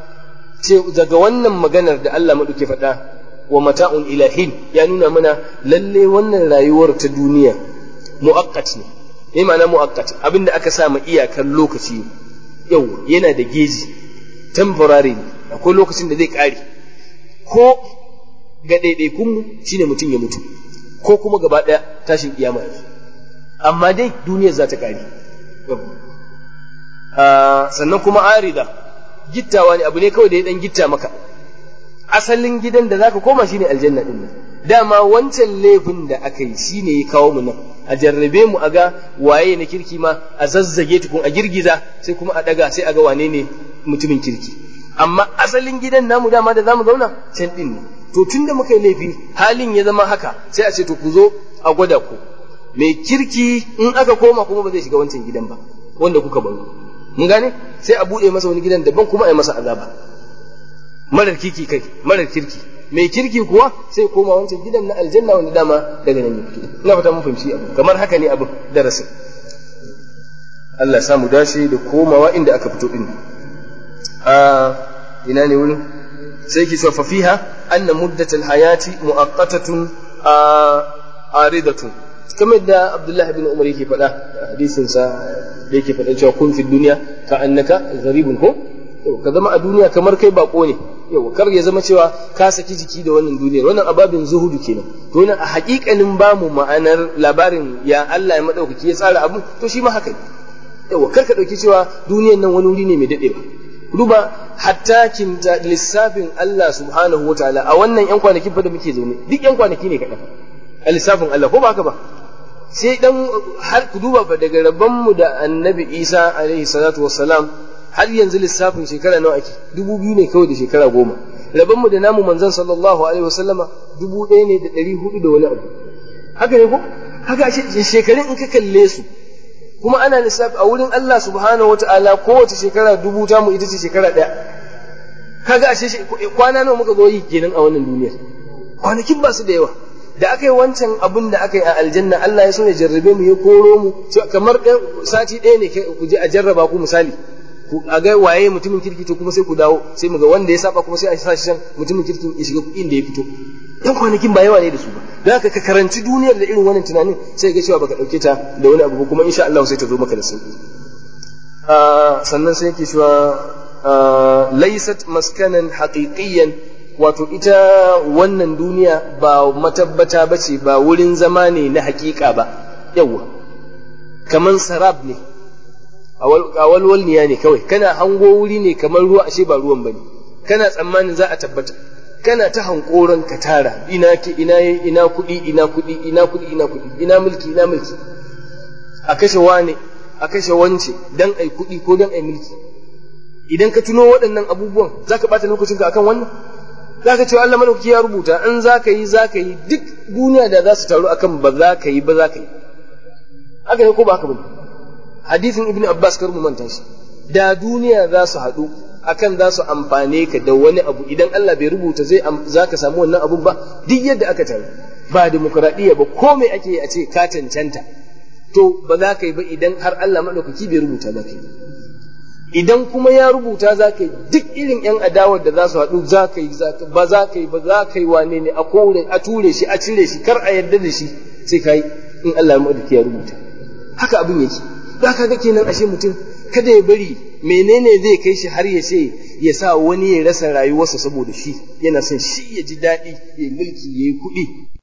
ce daga wannan maganar da Allah maduke faɗa wa mata'un ilahin ya nuna mana lalle wannan rayuwar ta duniya muaqqat ne yayi ma'ana muaqqat abinda aka sa ma iyakar lokaci yau yana da geji temporary ne akwai lokacin da zai kare ko ga ɗaiɗaikunmu shine mutum ya mutu ko kuma gaba ɗaya tashin kiyama yanzu amma dai duniyar za ta ƙare sannan kuma arida gittawa ne abu ne kawai da ya ɗan gitta maka asalin gidan da zaka koma shine aljanna din dama wancan laifin da aka yi shine ya kawo mu nan a jarrabe mu a ga waye na kirki ma a zazzage tukun a girgiza sai kuma a daga sai a ga wane ne mutumin kirki amma asalin gidan namu dama da zamu zauna can din ne to tunda muka yi laifi halin ya zama haka sai a ce to ku zo a gwada ku mai kirki in aka koma kuma ba zai shiga wancan gidan ba wanda kuka baro mun gane sai a bude masa wani gidan daban kuma a yi masa azaba marar kirki kai marar kirki mai kirki kuwa sai koma wancan gidan na aljanna wanda dama daga nan ya fito ina fata mun fahimci abu kamar haka ne abu darasin Allah ya samu dace da komawa inda aka fito din a ina ne wurin sai ki fa fiha anna muddatul hayati muaqqatatun aridatun kamar da Abdullah ibn Umar yake faɗa hadisin sa da yake faɗa cewa kun fi duniya ka annaka gharibun ko ka zama a duniya kamar kai bako ne yau kar ya zama cewa ka saki jiki da wannan duniyar wannan ababin zuhudu kenan to wannan a hakikanin bamu ma'anar labarin ya Allah ya madaukaki ya tsara abu to shi ma haka ne yau kar ka dauki cewa duniyar nan wani wuri ne mai dadewa duba hatta kinta lissafin Allah subhanahu wataala a wannan yan kwanaki fa da muke zaune duk yan kwanaki ne kaɗan a lissafin Allah ko ba haka ba sai dan har ku duba fa daga rabban mu da annabi Isa alaihi salatu wassalam har yanzu lissafin shekara nawa ake dubu biyu ne kawai da shekara goma rabon mu da namu manzon sallallahu alaihi wasallama dubu ɗaya ne da ɗari hudu da wani abu haka ne ko haka shekarun in ka kalle su kuma ana lissafi a wurin Allah subhanahu wata'ala kowace shekara dubu ta mu ita ce shekara ɗaya kaga ashe kwana nawa muka zo yi kenan a wannan duniyar kwanakin ba su da yawa da aka yi wancan abin da aka yi a aljanna Allah ya so ya jarrabe mu ya koro mu kamar sati ɗaya ne ku je a jarraba ku misali a ga waye mutumin kirki to kuma sai ku dawo sai mu ga wanda ya saba kuma sai a sa shi can mutumin kirki ya shiga inda ya fito yan kwanakin ba yawa ne da su ba don haka ka karanci duniyar da irin wannan tunanin sai ga cewa baka dauke ta da wani abu kuma insha Allah sai ta zo maka da sauki sannan sai yake cewa laysat maskanan haqiqiyan wato ita wannan duniya ba matabbata bace ba wurin zama ne na hakika ba yawa kaman sarab ne a walwalniya ne kawai kana hango wuri ne kamar ruwa ashe ba ruwan bane kana tsammanin za a tabbata kana ta hankoron ka tara ina ke ina ina kuɗi ina kuɗi ina kuɗi ina kuɗi ina mulki ina mulki a kashe wane a kashe wance dan ai kuɗi ko dan ai mulki idan ka tuno waɗannan abubuwan zaka bata lokacinka akan wannan zaka ce Allah malauki ya rubuta in zaka yi zaka yi duk duniya da za su taru akan ba za ka yi ba za ka yi haka ne ko ba haka ba hadisin ibn abbas kar mu manta shi da duniya za su haɗu akan za su amfane ka da wani abu idan Allah bai rubuta zai za ka samu wannan abun ba duk yadda aka taru ba demokuraɗiyya ba komai ake yi a ce ka cancanta to ba za ka yi ba idan har Allah maɗaukaki bai rubuta za ka yi idan kuma ya rubuta za ka yi duk irin yan adawar da za su haɗu za ka yi ba za ka yi ba za ka yi wane ne a kore a ture shi a cire shi kar a yarda da shi sai ka yi in Allah maɗaukaki ya rubuta haka abin yake za ka ga kenan ashe mutum kada ya bari menene zai kai shi har ya ce ya sa wani ya rasa rayuwarsa saboda shi yana son shi ya ji daɗi ya mulki ya yi kuɗi